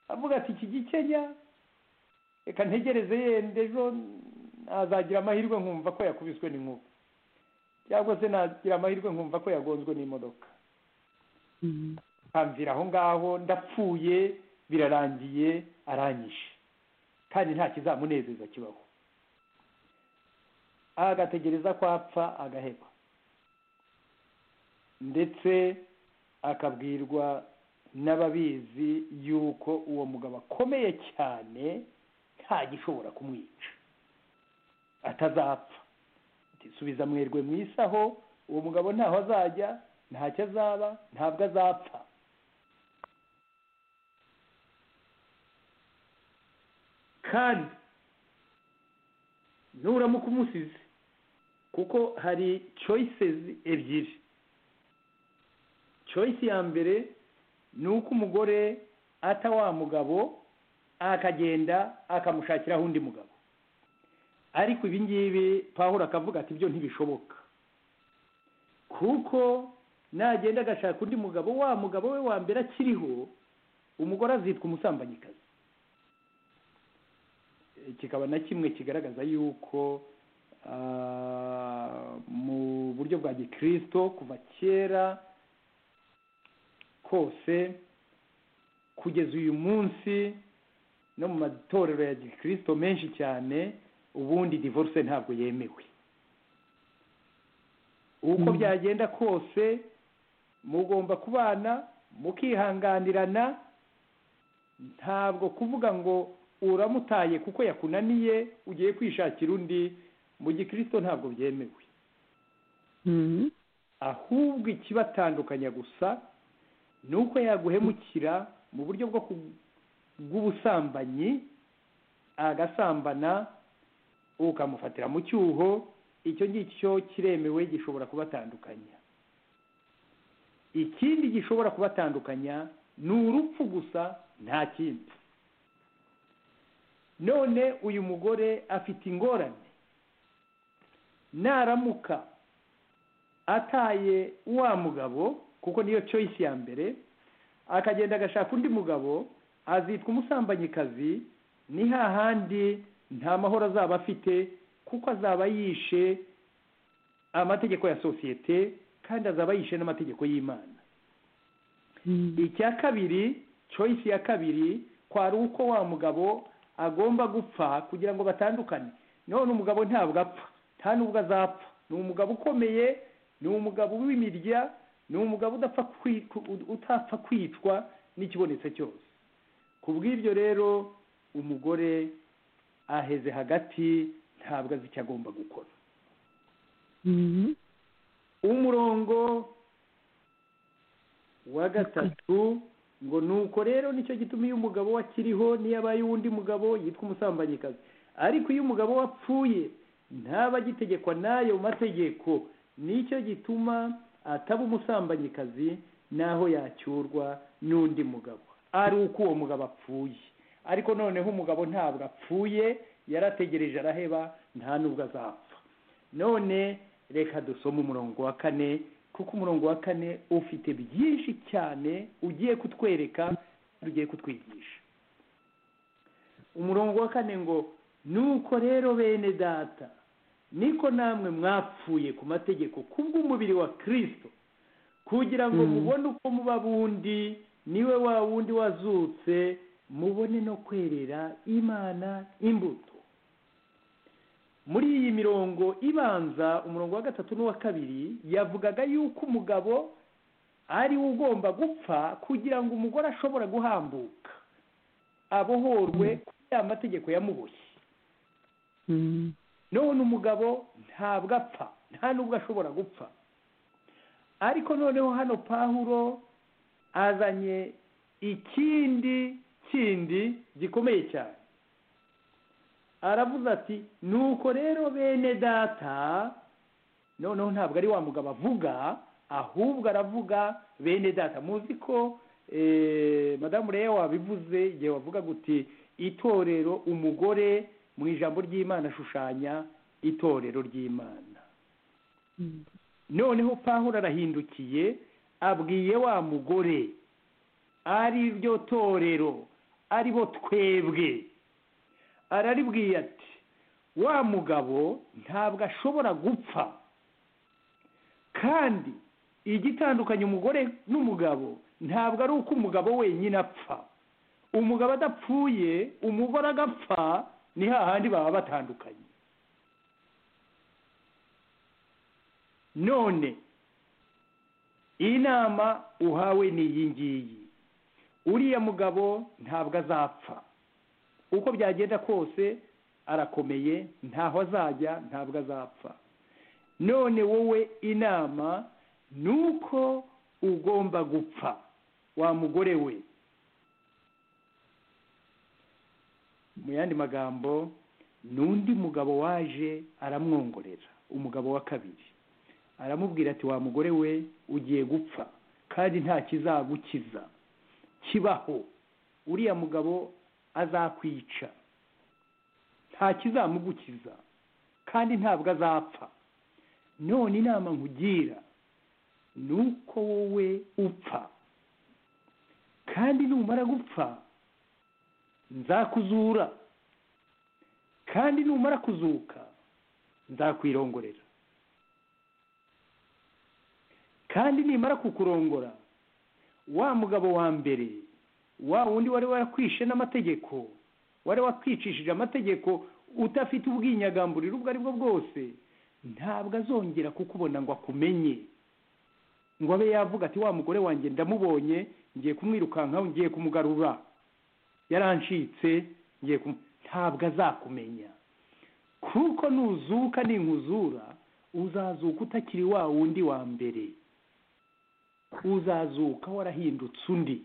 avuga ati iki gikenya reka ntegereze yenda ejo nazagira amahirwe nkumva ko yakubiswe n'inkuba cyangwa se nagira amahirwe nkumva ko yagonzwe n'imodoka akamvira aho ngaho ndapfuye birarangiye aranyishe kandi nta kizamunezeza kibaho agategereza ko apfa agaheba ndetse akabwirwa n'ababizi yuko uwo mugabo akomeye cyane nta gishobora kumwica atazapfa Ati, subiza mwerwe mu isaho uwo mugabo ntaho azajya ntacyo azaba ntabwo azapfa kandi nuramuka umusize kuko hari choices ebyiri choice ya mbere ni uko umugore ata wa mugabo akagenda akamushakiraho undi mugabo ariko ibi ngibi pahura akavuga ati ibyo ntibishoboka kuko nagenda agashaka undi mugabo wa mugabo we wa mbere akiriho umugore azitwa umusambanyikazi kikaba na kimwe kigaragaza yuko ah, mu buryo bwa gikirisito kuva kera kose kugeza uyu munsi no mu matorero ya gikirisito menshi cyane ubundi divorce ntabwo yemewe uko byagenda kose mugomba kubana mukihanganirana ntabwo kuvuga ngo uramutaye kuko yakunaniye ugiye kwishakira undi mu gikirisito ntabwo byemewe Mhm. ahubwo ikibatandukanya gusa ni uko yaguhemukira mu buryo bwo ku- bw'ubusambanyi agasambana ukamufatira mu cyuho icyo ngicyo kiremewe gishobora kubatandukanya ikindi gishobora kubatandukanya ni urupfu gusa nta kindi none uyu mugore afite ingorane naramuka ataye wa mugabo kuko niyo choice ya mbere akagenda agashaka undi mugabo azitwa umusambanyikazi ni hahandi nta mahoro azaba afite kuko azaba yishe amategeko ya sosiyete kandi azaba yishe n'amategeko y'imana icya kabiri choice ya kabiri kwari uko wa mugabo agomba gupfa kugira ngo batandukane none umugabo ntabwo apfa nta nubwo azapfa ni umugabo ukomeye ni umugabo w'imirya ni umugabo udapfa kwi- ku- utapfa kwicwa n'ikibonetse cyose ku bw'ibyo rero umugore aheze hagati ntabwo azi icyo agomba gukora Mhm. umurongo wa gatatu ngo nuko rero nicyo gituma iyo umugabo we akiriho niyo abaye uwundi mugabo yitwa umusambanyikazi ariko iyo umugabo we apfuye ntaba agitegekwa n'ayo mategeko nicyo gituma ataba umusambanyikazi n'aho yacyurwa n'undi mugabo ari uko uwo mugabo apfuye ariko noneho umugabo ntabwo apfuye yarategereje araheba nta n'ubwo azapfa none reka dusome umurongo wa kane kuko umurongo wa kane ufite byinshi cyane ugiye kutwereka kandi ugiye kutwigisha umurongo wa kane ngo nuko rero bene data niko namwe mwapfuye ku mategeko kubw'umubiri wa kirisito kugira ngo Mm. mubone uko muba bundi niwe wa wundi wazutse mubone no kwerera imana imbuto muri iyi mirongo ibanza umurongo wa gatatu n'uwa kabiri yavugaga yuko umugabo ari we ugomba gupfa kugira ngo umugore ashobora guhambuka abohorwe kuri ya mategeko yamuboshye Mhm. none umugabo ntabwo apfa nta n'ubwo ashobora gupfa ariko noneho hano pahuro azanye ikindi kindi gikomeye cyane aravuze ati nuko rero bene data noneho ntabwo ari wa mugabo avuga ahubwo aravuga bene data muzi ko eh, madamu rero wabivuze igihe wavuga guti itorero umugore mu ijambo ry'imana ashushanya itorero ry'imana Mhm. noneho pahuro arahindukiye abwiye wa mugore ari ryo torero aribo twebwe araribwiye ati wa mugabo ntabwo ashobora gupfa kandi igitandukanye umugore n'umugabo ntabwo ari uko umugabo wenyine apfa umugabo adapfuye umugore agapfa ni hahandi baba batandukanye none inama uhawe ni iyi ngiyi uriya mugabo ntabwo azapfa uko byagenda kose arakomeye ntaho azajya ntabwo azapfa none wowe inama ni uko ugomba gupfa wa mugore we mu yandi magambo ni undi mugabo waje aramwongorera umugabo wa kabiri aramubwira ati wa mugore we ugiye gupfa kandi nta kizagukiza kibaho uriya mugabo azakwica nta kizamugukiza kandi ntabwo azapfa none inama nkugira ni uko wowe upfa kandi numara gupfa nzakuzura kandi numara kuzuka nzakwirongorera kandi nimara kukurongora wa mugabo wa mbere wa wundi wari warakwishe n'amategeko wari wakwicishije amategeko udafite ubwinyagamburiro ubwo ari bwo bwose ntabwo azongera kukubona ngo akumenye ngo abe yavuga ati wa mugore wanjye ndamubonye ngiye kumwirukankaho ngiye kumugarura yarancitse ngiye kumu ntabwo azakumenya kuko nuzuka n'inkuzura uzazuka utakiri wa wundi wa mbere uzazuka warahindutse undi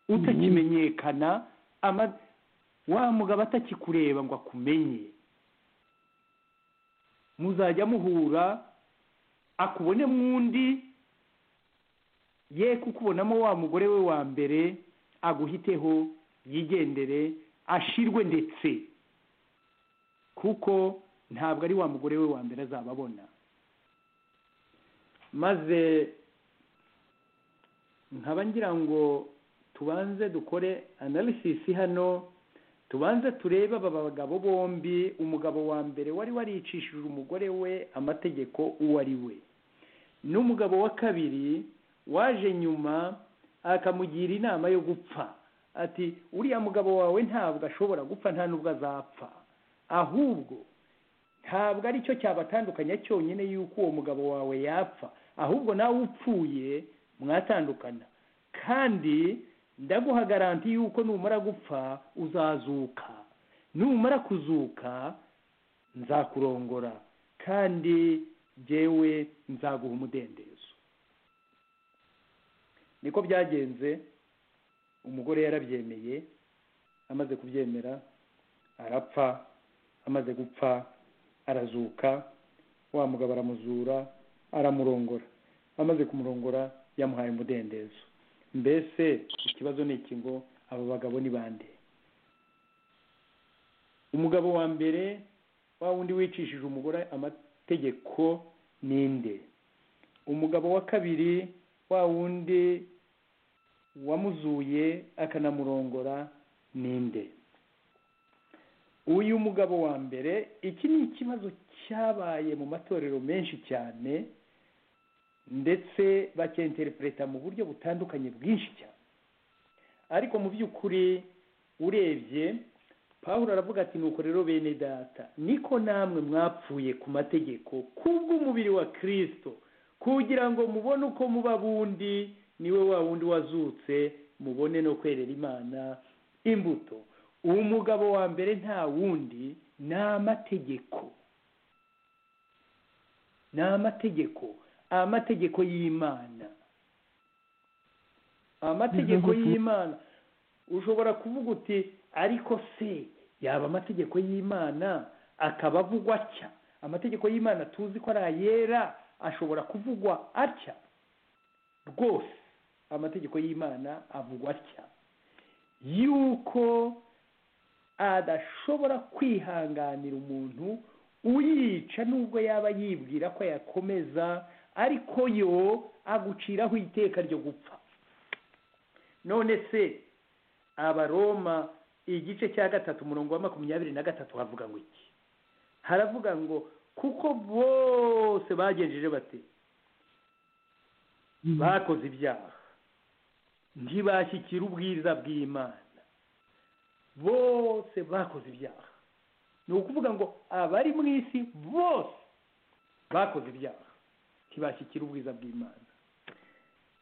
utakimenyekana wa mugabo atakikureba ngo akumenye muzajya muhura akubone mwundi ye kukubonamo wa mugore we wa mbere aguhiteho yigendere ashirwe ndetse kuko ntabwo ari wa mugore we wa mbere azaba abona maze nkaba ngira ngo tubanze dukore analysis hano tubanze turebe aba bagabo bombi umugabo wa mbere wari waricishije umugore we amategeko uwo ari we n'umugabo wa kabiri waje nyuma akamugira inama yo gupfa ati uriya mugabo wawe ntabwo ashobora gupfa nta nubwo azapfa ahubwo ntabwo aricyo cyabatandukanya cyonyine yuko uwo mugabo wawe yapfa ahubwo nawe upfuye mwatandukana kandi ndaguha garanti yuko numara gupfa uzazuka numara kuzuka nzakurongora kandi jyewe nzaguha umudendezo niko byagenze umugore yarabyemeye amaze kubyemera arapfa amaze gupfa arazuka wa mugabo aramuzura aramurongora amaze kumurongora yamuhaye umudendezo mbese ikibazo ni iki ngo aba bagabo ni bande umugabo wa mbere wa wundi wicishije umugore amategeko ninde umugabo wa kabiri wa wundi wamuzuye akanamurongora ninde uyu mugabo wa mbere iki ni ikibazo cyabaye mu matorero menshi cyane ndetse bakenterepureta mu buryo butandukanye bwinshi cyane ariko mu by'ukuri urebye paul aravuga ati nuko rero bene data niko namwe mwapfuye ku mategeko kubw'umubiri wa kirisito kugira ngo mubone uko muba bundi niwe wa wundi wazutse mubone no kwerera imana imbuto uwo mugabo wa mbere nta wundi ni amategeko ni amategeko amategeko y'imana amategeko y'imana ushobora kuvuga uti ariko se yaba amategeko y'imana akaba avugwa atya amategeko y'imana tuzi ko ari ayera ashobora kuvugwa atya rwose amategeko y'imana avugwa atya yuko adashobora kwihanganira umuntu uyica nubwo yaba yibwira ko yakomeza ariko yo aguciraho iteka ryo gupfa none se abaroma igice cya gatatu umurongo wa makumyabiri na gatatu havuga ngo iki haravuga ngo kuko bose bagenjeje bate bakoze ibyaha ntibashyikira ubwiza bw'imana bose bakoze ibyaha ni ukuvuga ngo abari mu isi bose bakoze ibyaha ntibashyikira ubwiza bw'imana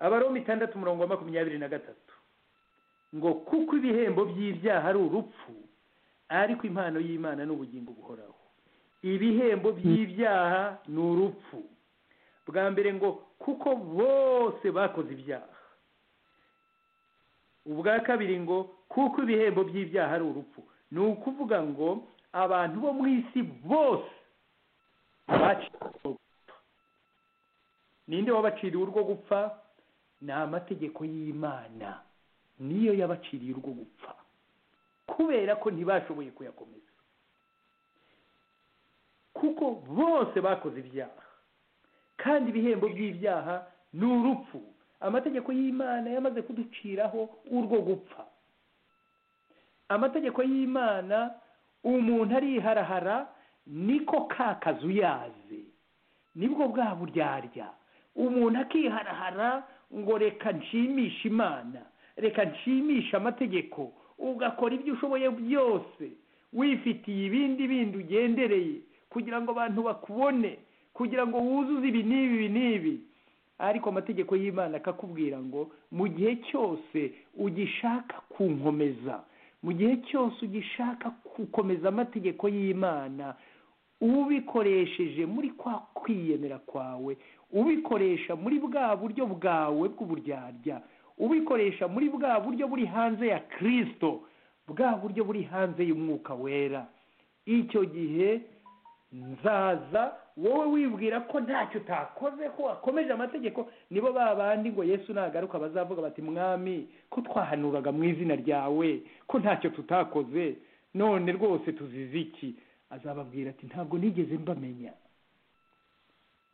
abaroma itandatu umurongo wa makumyabiri na gatatu ngo kuko ibihembo by'ibyaha ari urupfu ariko impano y'imana ni ubugingo buhoraho ibihembo by'ibyaha ni urupfu bwa mbere ngo kuko bose bakoze ibyaha ubwa kabiri ngo kuko ibihembo by'ibyaha ari urupfu ni ukuvuga ngo abantu bo mu isi bose baciriwe gupfa ninde wabaciriye urwo gupfa ni amategeko y'imana niyo yabaciriye urwo gupfa kubera ko ntibashoboye kuyakomeza kuko bose bakoze ibyaha kandi ibihembo by'ibyaha ni urupfu amategeko y'imana yamaze kuduciraho urwo gupfa amategeko y'imana umuntu ariharahara niko ka kazi uyaze nibwo bwa buryarya umuntu akiharahara ngo reka nshimishe imana reka nshimishe amategeko ugakora ibyo ushoboye byose wifitiye ibindi bindi ugendereye kugira ngo abantu bakubone kugira ngo wuzuze ibi n'ibi ibi n'ibi ariko amategeko y'imana akakubwira ngo mu gihe cyose ugishaka kunkomeza mu gihe cyose ugishaka gukomeza amategeko y'imana ubikoresheje muri kwa kwiyemera kwawe ubikoresha muri bwa buryo bwawe bw'uburyarya ubikoresha muri bwa buryo buri hanze ya kirisito bwa buryo buri hanze y'umwuka wera icyo gihe nzaza wowe wibwira ko ntacyo utakoze ko wakomeje amategeko nibo ba bandi ngo yesu nagaruka bazavuga bati mwami ko twahanuraga mu izina ryawe ko ntacyo tutakoze none rwose tuzize iki azababwira ati ntabwo nigeze mbamenya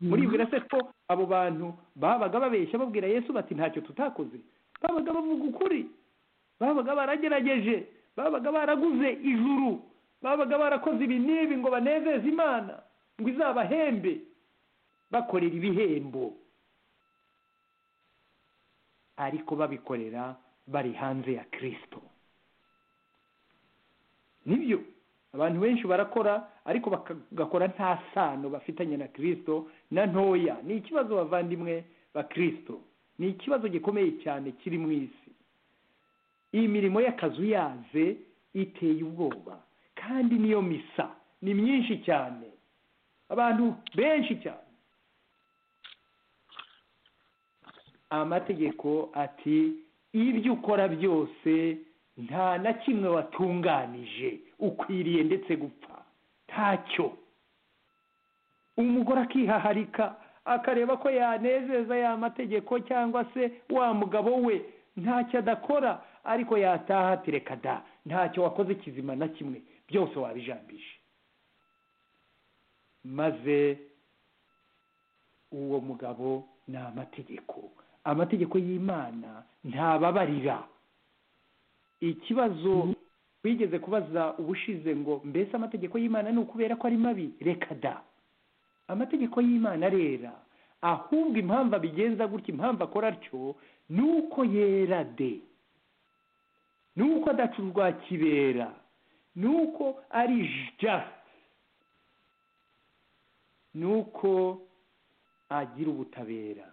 muribwira se ko abo bantu babaga babeshya babwira yesu bati ntacyo tutakoze babaga bavuga ukuri babaga baragerageje babaga baraguze ijuru babaga barakoze ibi n'ibi ngo banezeze imana ngo izabahembe bakorera ibihembo ariko babikorera bari hanze ya kirisito nibyo abantu benshi barakora ariko bagakora nta sano bafitanye na kirisito na ntoya ni ikibazo bavandimwe ba kirisito ni ikibazo gikomeye cyane kiri mu isi iyi mirimo y'akazu yaze iteye ubwoba kandi niyo misa ni myinshi cyane abantu benshi cyane amategeko ati ibyo ukora byose nta na kimwe watunganije ukwiriye ndetse gupfa ntacyo umugore akihaharika akareba ko yanezeza ya mategeko cyangwa se wa mugabo we ntacyo adakora ariko yataha ati reka da ntacyo wakoze kizima na kimwe byose wabijambije maze uwo mugabo ni amategeko amategeko y'imana ntababarira ikibazo wigeze kubaza ubushize ngo mbese amategeko y'imana ni ukubera ko ari mabi reka da amategeko y'imana arera ahubwo impamvu abigenza gutya impamvu akora atyo ni uko yera de ni uko adacurwa kibera ni uko ari jasite ni uko agira ubutabera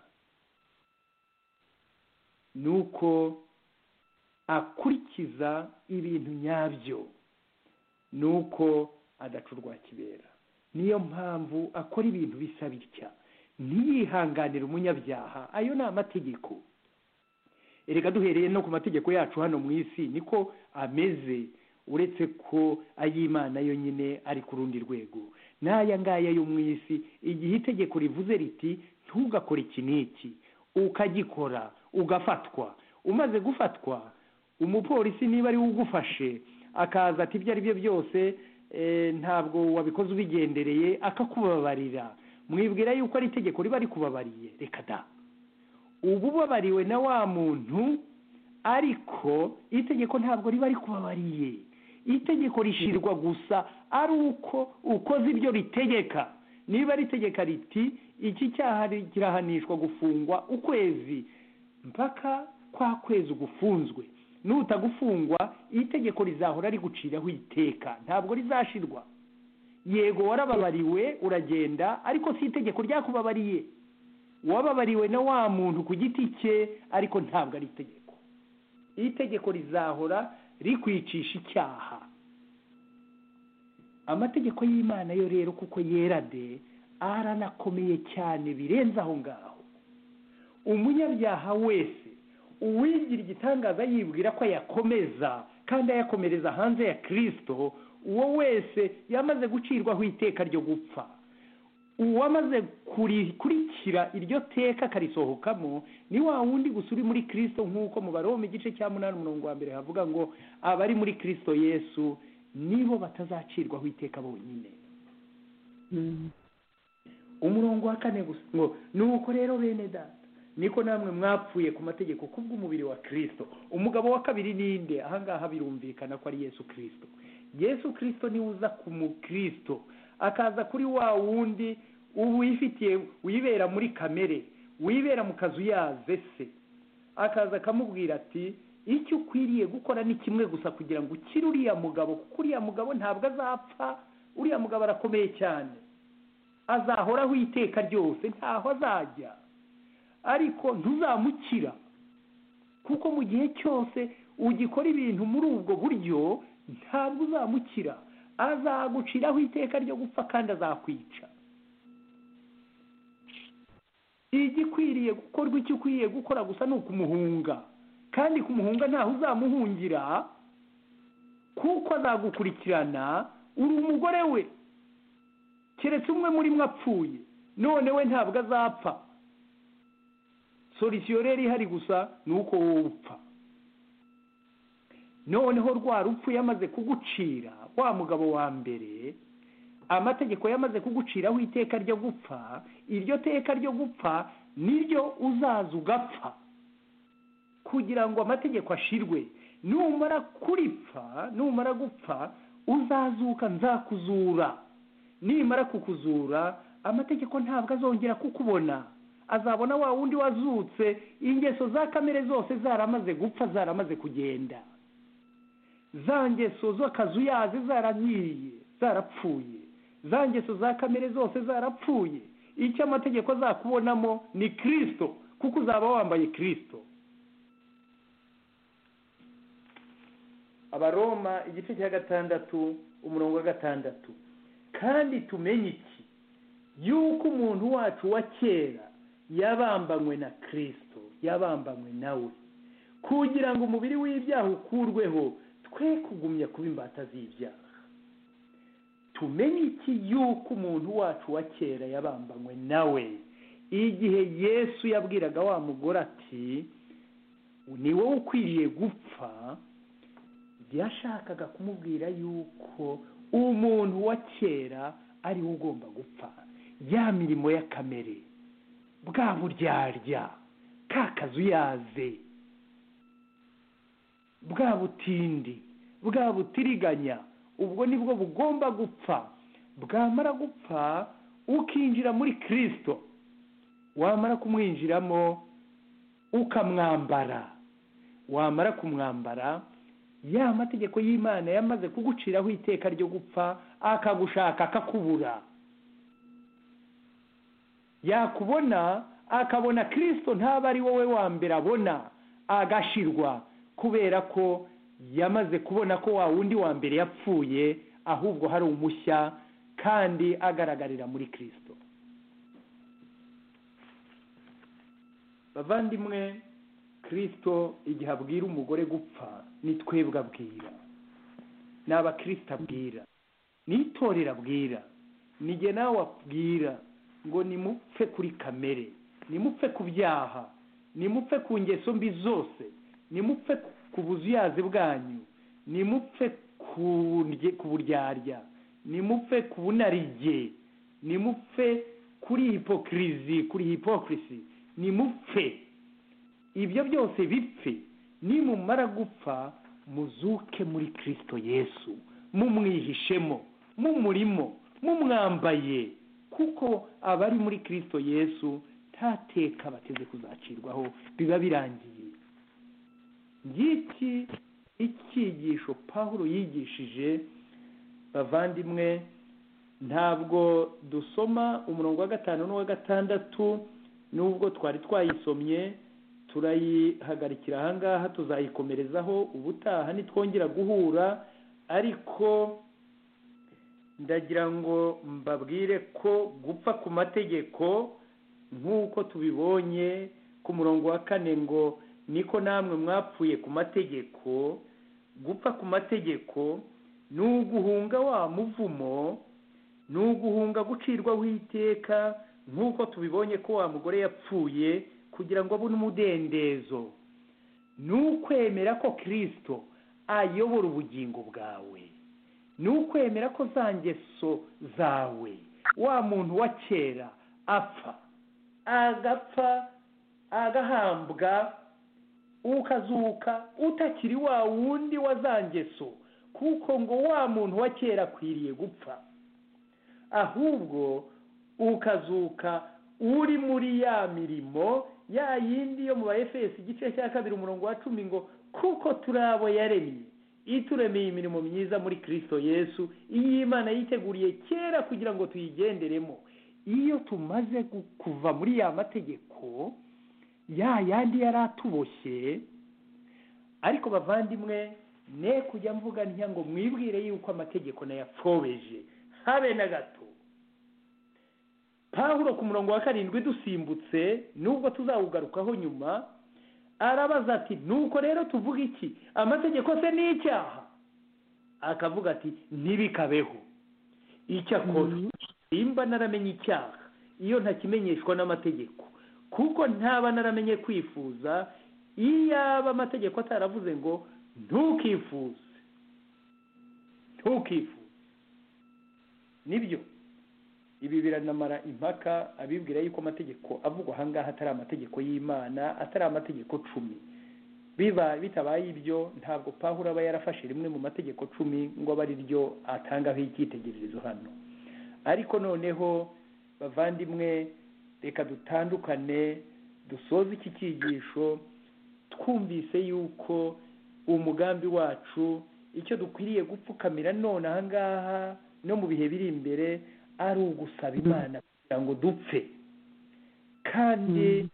ni uko akurikiza ibintu nyabyo ni uko adacurwa kibera niyo mpamvu akora ibintu bisa bitya ntiyihanganire umunyabyaha ayo ni amategeko erega duhereye no ku mategeko yacu hano mu isi niko ameze uretse ko ay'imana yo nyine ari ku rundi rwego n'aya ngaya yo mu isi igihe itegeko rivuze riti ntugakore iki n'iki ukagikora ugafatwa umaze gufatwa umupolisi niba ari we ugufashe akaza ati ibyo ari byo byose ntabwo wabikoze ubigendereye akakubabarira mwibwira yuko ari itegeko riba rikubabariye reka da uba ubabariwe na wa muntu ariko itegeko ntabwo riba rikubabariye itegeko rishyirwa gusa ari uko ukoze ibyo ritegeka niba ritegeka riti iki cyaha kirahanishwa gufungwa ukwezi mpaka kwa kwezi ugufunzwe n'utagufungwa itegeko rizahora riguciraho iteka ntabwo rizashirwa yego warababariwe uragenda ariko si itegeko ryakubabariye uwababariwe na wa muntu ku giti cye ariko ntabwo ari itegeko iri tegeko rizahora rikwicisha icyaha amategeko y'imana yo rero kuko yera de aranakomeye cyane birenze aho ngaho umunyabyaha wese uwigira igitangaza yibwira ko ayakomeza kandi ayakomereza hanze ya kirisito uwo wese yamaze gucirwaho iteka ryo gupfa uwamaze kurikira iryo teka akarisohokamo ni wa wundi gusa uri muri kirisito nk'uko mu baroma igice cya munani umurongo wa mbere havuga ngo abari muri kirisito yesu nibo batazacirwaho iteka bonyine umurongo wa kane gusa ngo nuko rero bene data niko namwe mwapfuye ku mategeko kubw'umubiri wa kirisito umugabo wa kabiri ninde ahangaha birumvikana ko ari yesu kirisito yesu kirisito niwe uza ku mukirisito akaza kuri wa wundi uba uyifitiye wibera muri kamere wibera mu kazu yaze se akaza akamubwira ati icyo ukwiriye gukora ni kimwe gusa kugira ngo ukire uriya mugabo kuko uriya mugabo ntabwo azapfa uriya mugabo arakomeye cyane azahoraho iteka ryose ntaho azajya ariko ntuzamukira kuko mu gihe cyose ugikora ibintu muri ubwo buryo ntabwo uzamukira azaguciraho iteka ryo gupfa kandi azakwica igikwiriye gukorwa icyo ukwiriye gukora gusa ni ukumuhunga kandi kumuhunga ntaho uzamuhungira kuko azagukurikirana uri umugore we keretse umwe muri mwe apfuye none we ntabwo azapfa solisiyo rero ihari gusa ni uko wowe upfa noneho rwa rupfu yamaze kugucira wa mugabo wa mbere amategeko yamaze kuguciraho iteka ryo gupfa iryo teka ryo gupfa niryo uzaza ugapfa kugira ngo amategeko ashirwe numara kuripfa numara gupfa uzazuka nzakuzura nimara kukuzura amategeko ntabwo azongera kukubona azabona wa wundi wazutse ingeso za kamere zose zaramaze gupfa zaramaze kugenda za ngeso z'akazu yaze zaranyiriye zarapfuye za ngeso za kamere zose zarapfuye icyo amategeko azakubonamo ni kirisito kuko uzaba wambaye kirisito abaroma igice cya gatandatu umurongo wa gatandatu kandi tumenye iki yuko umuntu wacu wa kera yabambanywe na kirisito yabambanywe nawe kugira ngo umubiri w'ibyaha ukurweho twe kugumya kuba imbata z'ibyaha tumenye iki yuko umuntu wacu wa kera yabambanywe nawe igihe yesu yabwiraga wa mugore ati ni wowe ukwiriye gupfa yashakaga kumubwira yuko umuntu wa kera ari we ugomba gupfa ya mirimo ya kamere bwa buryarya ka kazu yaze bwa butindi bwa butiriganya ubwo nibwo bugomba gupfa bwamara gupfa ukinjira muri kirisito wamara kumwinjiramo ukamwambara wamara kumwambara ya mategeko y'imana yamaze kuguciraho iteka ryo gupfa akagushaka akakubura yakubona akabona kirisito ntaba ari wowe wa mbere abona agashirwa kubera ko yamaze kubona ko wa wundi wa mbere yapfuye ahubwo hari umushya kandi agaragarira muri kirisito bavandimwe kirisito igihe abwira umugore gupfa ni twebwe abwira ni abakirisita abwira ni itorero abwira ni jye nawe abwira ngo nimupfe kuri kamere nimupfe ku byaha nimupfe ku ngeso mbi zose nimupfe ku buzuyazi bwanyu nimupfe ku buryarya nimupfe ku bunarige nimupfe kuri hipokirizi kuri hipokirisi nimupfe ibyo byose bipfe nimumara gupfa muzuke muri kirisito yesu mumwihishemo mumurimo mumwambaye kuko abari muri kirisito yesu ntateka bateze kuzacirwaho biba birangiye ngiki icyigisho paul yigishije bavandimwe ntabwo dusoma umurongo wa gatanu n'uwa gatandatu nubwo twari twayisomye turayihagarikira ahangaha tuzayikomerezaho ubutaha nitwongera guhura ariko ndagira ngo mbabwire ko gupfa ku mategeko nk'uko tubibonye ku murongo wa kane ngo niko namwe mwapfuye ku mategeko gupfa ku mategeko ni uguhunga wa muvumo ni uguhunga gucirwaho iteka nk'uko tubibonye ko wa mugore yapfuye kugira ngo abone umudendezo ni ukwemera ko kirisito ayobora ubugingo bwawe ni ukwemera ko za ngeso zawe wa muntu wa kera apfa agapfa agahambwa ukazuka utakiri wa wundi wa za ngeso kuko ngo wa muntu wa kera akwiriye gupfa ahubwo ukazuka uri muri ya mirimo ya yindi yo mu ba efesi igice cya kabiri umurongo wa cumi ngo kuko turi abo yaremye ituremeye imirimo myiza muri kirisito yesu iyi imana yiteguriye kera kugira ngo tuyigenderemo iyo tumaze kuva muri ya mategeko ya yandi yari atuboshye ariko bavandimwe ne kujya mvuga ntya ngo mwibwire yuko amategeko nayafobeje habe na gato pahuro ku murongo wa karindwi dusimbutse nubwo tuzawugarukaho nyuma arabaza ati nuko rero tuvuga iki amategeko se ni icyaha akavuga ati ntibikabeho icyakora nimba naramenye icyaha iyo ntakimenyeshwa n'amategeko kuko ntaba naramenye kwifuza iyaba amategeko ataravuze ngo ntukifuze ntukifuze nibyo ibi biranamara impaka abibwira yuko amategeko avugwa ahangaha atari amategeko y'imana atari amategeko cumi biba bitabaye ibyo ntabwo pahura aba yarafashe rimwe mu mategeko cumi ngo abe ari ryo atangaho icyitegererezo hano ariko noneho bavandimwe reka dutandukane dusoze iki cyigisho twumvise yuko umugambi wacu icyo dukwiriye gupfukamira none ahangaha no mu bihe biri imbere ari ugusaba imana kugira ngo dupfe kandi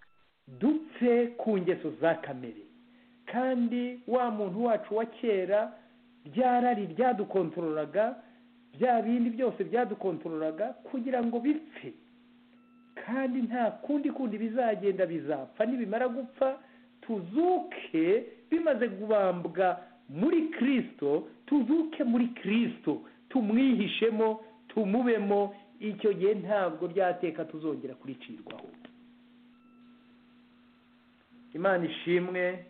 dupfe ku ngeso za kamere kandi wa muntu wacu wa kera byarari ryadukontorolaga bya bindi byose byadukontorolaga kugira ngo bipfe kandi nta kundi kundi bizagenda bizapfa nibimara gupfa tuzuke bimaze kubambwa muri kirisito tuzuke muri kirisito tumwihishemo tumubemo icyo gihe ntabwo byateka tuzongera kuricirwaho imana ishimwe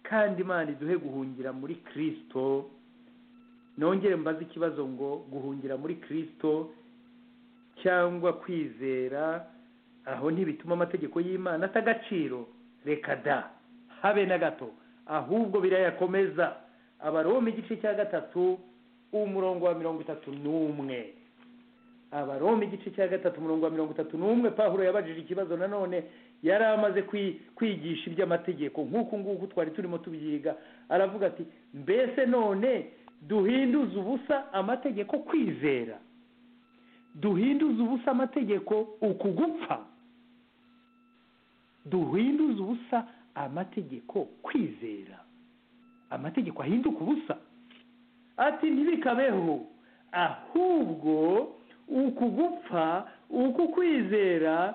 kandi imana iduhe guhungira muri kirisito nongere mbaze ikibazo ngo guhungira muri kirisito cyangwa kwizera aho ntibituma amategeko y'imana ata agaciro reka da habe na gato ahubwo birayakomeza abaroma igice cya gatatu umurongo wa mirongo itatu n'umwe abaroma igice cya gatatu umurongo wa mirongo itatu n'umwe pahuro yabajije ikibazo nanone yari amaze kwigisha iby'amategeko nk'uku nguku twari turimo tubyiga aravuga ati mbese none duhinduze ubusa amategeko kwizera duhinduze ubusa amategeko ukugupfa duhinduze ubusa amategeko kwizera amategeko ahinduka ubusa ati ntibikabeho ahubwo uku gupfa uku kwizera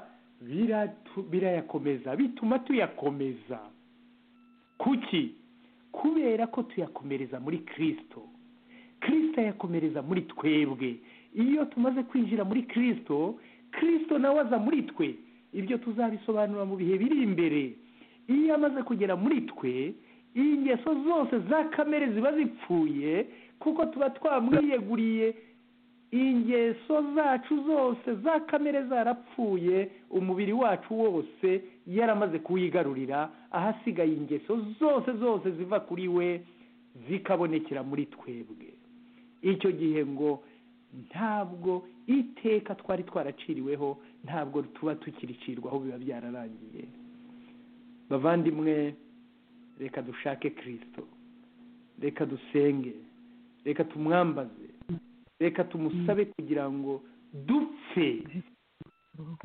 birayakomeza bituma tuyakomeza kuki kubera ko tuyakomereza muri kirisito kirisito ayakomereza muri twebwe iyo tumaze kwinjira muri kirisito kirisito nawe aza muri twe ibyo tuzabisobanura mu bihe biri imbere iyo amaze kugera muri twe ingeso zose za kamere ziba zipfuye kuko tuba twamwiyeguriye ingeso zacu zose za kamere zarapfuye umubiri wacu wose yaramaze kuwigarurira ahasigaye ingeso zose zose ziva kuri we zikabonekera muri twebwe icyo gihe ngo ntabwo iteka twari twaraciriweho ntabwo tuba tukiricirwaho biba byararangiye bavandimwe reka dushake kirisito reka dusenge reka tumwambaze reka tumusabe kugira ngo dupfe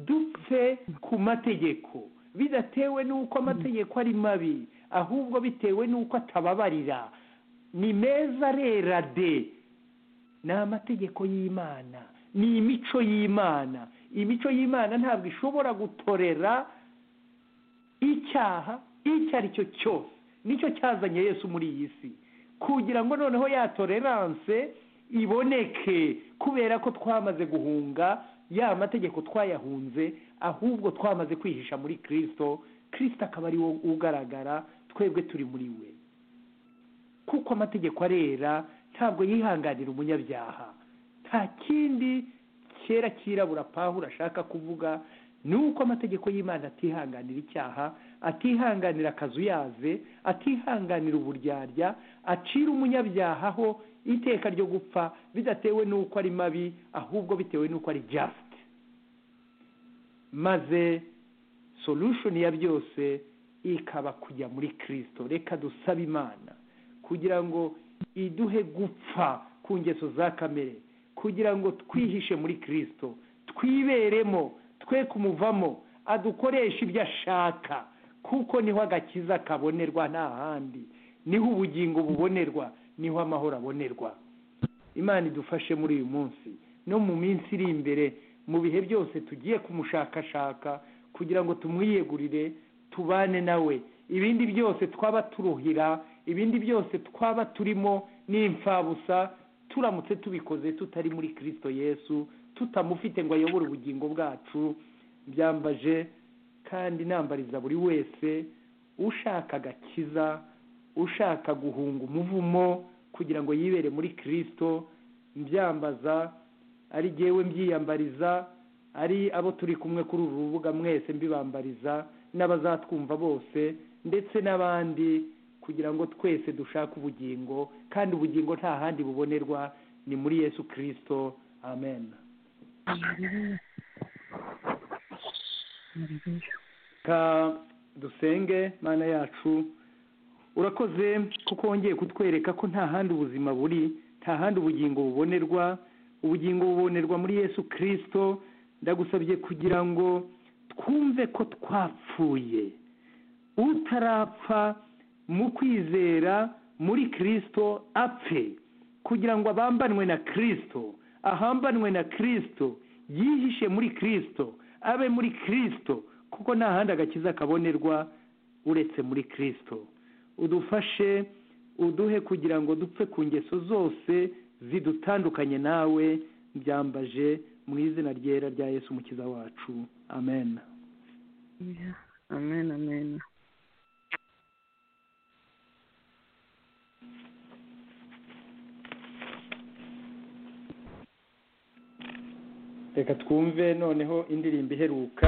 dupfe ku mategeko bidatewe n'uko amategeko ari mabi ahubwo bitewe n'uko atababarira ni meza rera de ni amategeko y'imana ni imico y'imana imico y'imana ntabwo ishobora gutorera icyaha icyo ari cyo cyose nicyo cyazanye yesu muri iyi si kugira ngo noneho ya toleranse iboneke kubera ko twamaze guhunga ya mategeko twayahunze ahubwo twamaze kwihisha muri kirisito kirisito akaba ari wo ugaragara twebwe turi muri we kuko amategeko arera ntabwo yihanganira umunyabyaha nta kindi kera kirabura pahura ashaka kuvuga ni uko amategeko y'imana atihanganira icyaha atihanganira akazuyaze atihanganira uburyarya acira umunyabyaha ho iteka ryo gupfa bidatewe n'uko ari mabi ahubwo bitewe n'uko ari jasite maze solution ya byose ikaba kujya muri kirisito reka dusabe imana kugira ngo iduhe gupfa ku ngeso za kamere kugira ngo twihishe muri kirisito twiberemo twe kumuvamo adukoresha ibyo ashaka kuko niho agakiza kabonerwa nta handi niho ubugingo bubonerwa niho amahoro abonerwa imana idufashe muri uyu munsi no mu minsi iri imbere mu bihe byose tugiye kumushakashaka kugira ngo tumwiyegurire tubane nawe ibindi byose twaba turuhira ibindi byose twaba turimo n'imfabusa turamutse tubikoze tutari muri kirisito yesu tutamufite ngo ayobore ubugingo bwacu byambaje kandi nambariza buri wese ushaka agakiza ushaka guhunga umuvumo kugira ngo yibere muri kirisito mbyambaza ari jyewe mbyiyambariza ari abo turi kumwe kuri uru rubuga mwese mbibambariza n'abazatwumva bose ndetse n'abandi kugira ngo twese dushake ubugingo kandi ubugingo nta handi bubonerwa ni muri yesu kirisito amen ka dusenge mana yacu urakoze kuko wongeye kutwereka ko nta handi ubuzima buri nta handi ubugingo bubonerwa ubugingo bubonerwa muri yesu kirisito ndagusabye kugira ngo twumve ko twapfuye utarapfa mu kwizera muri kirisito apfe kugira ngo abambanwe na kirisito ahambanwe na kirisito yihishe muri kirisito abe muri kirisito kuko nta handi agakiza kabonerwa uretse muri kirisito udufashe uduhe kugira ngo dupfe ku ngeso zose zidutandukanye nawe byambaje mu izina ryera rya yesu umukiza wacu amen amen amen reka twumve noneho indirimbo iheruka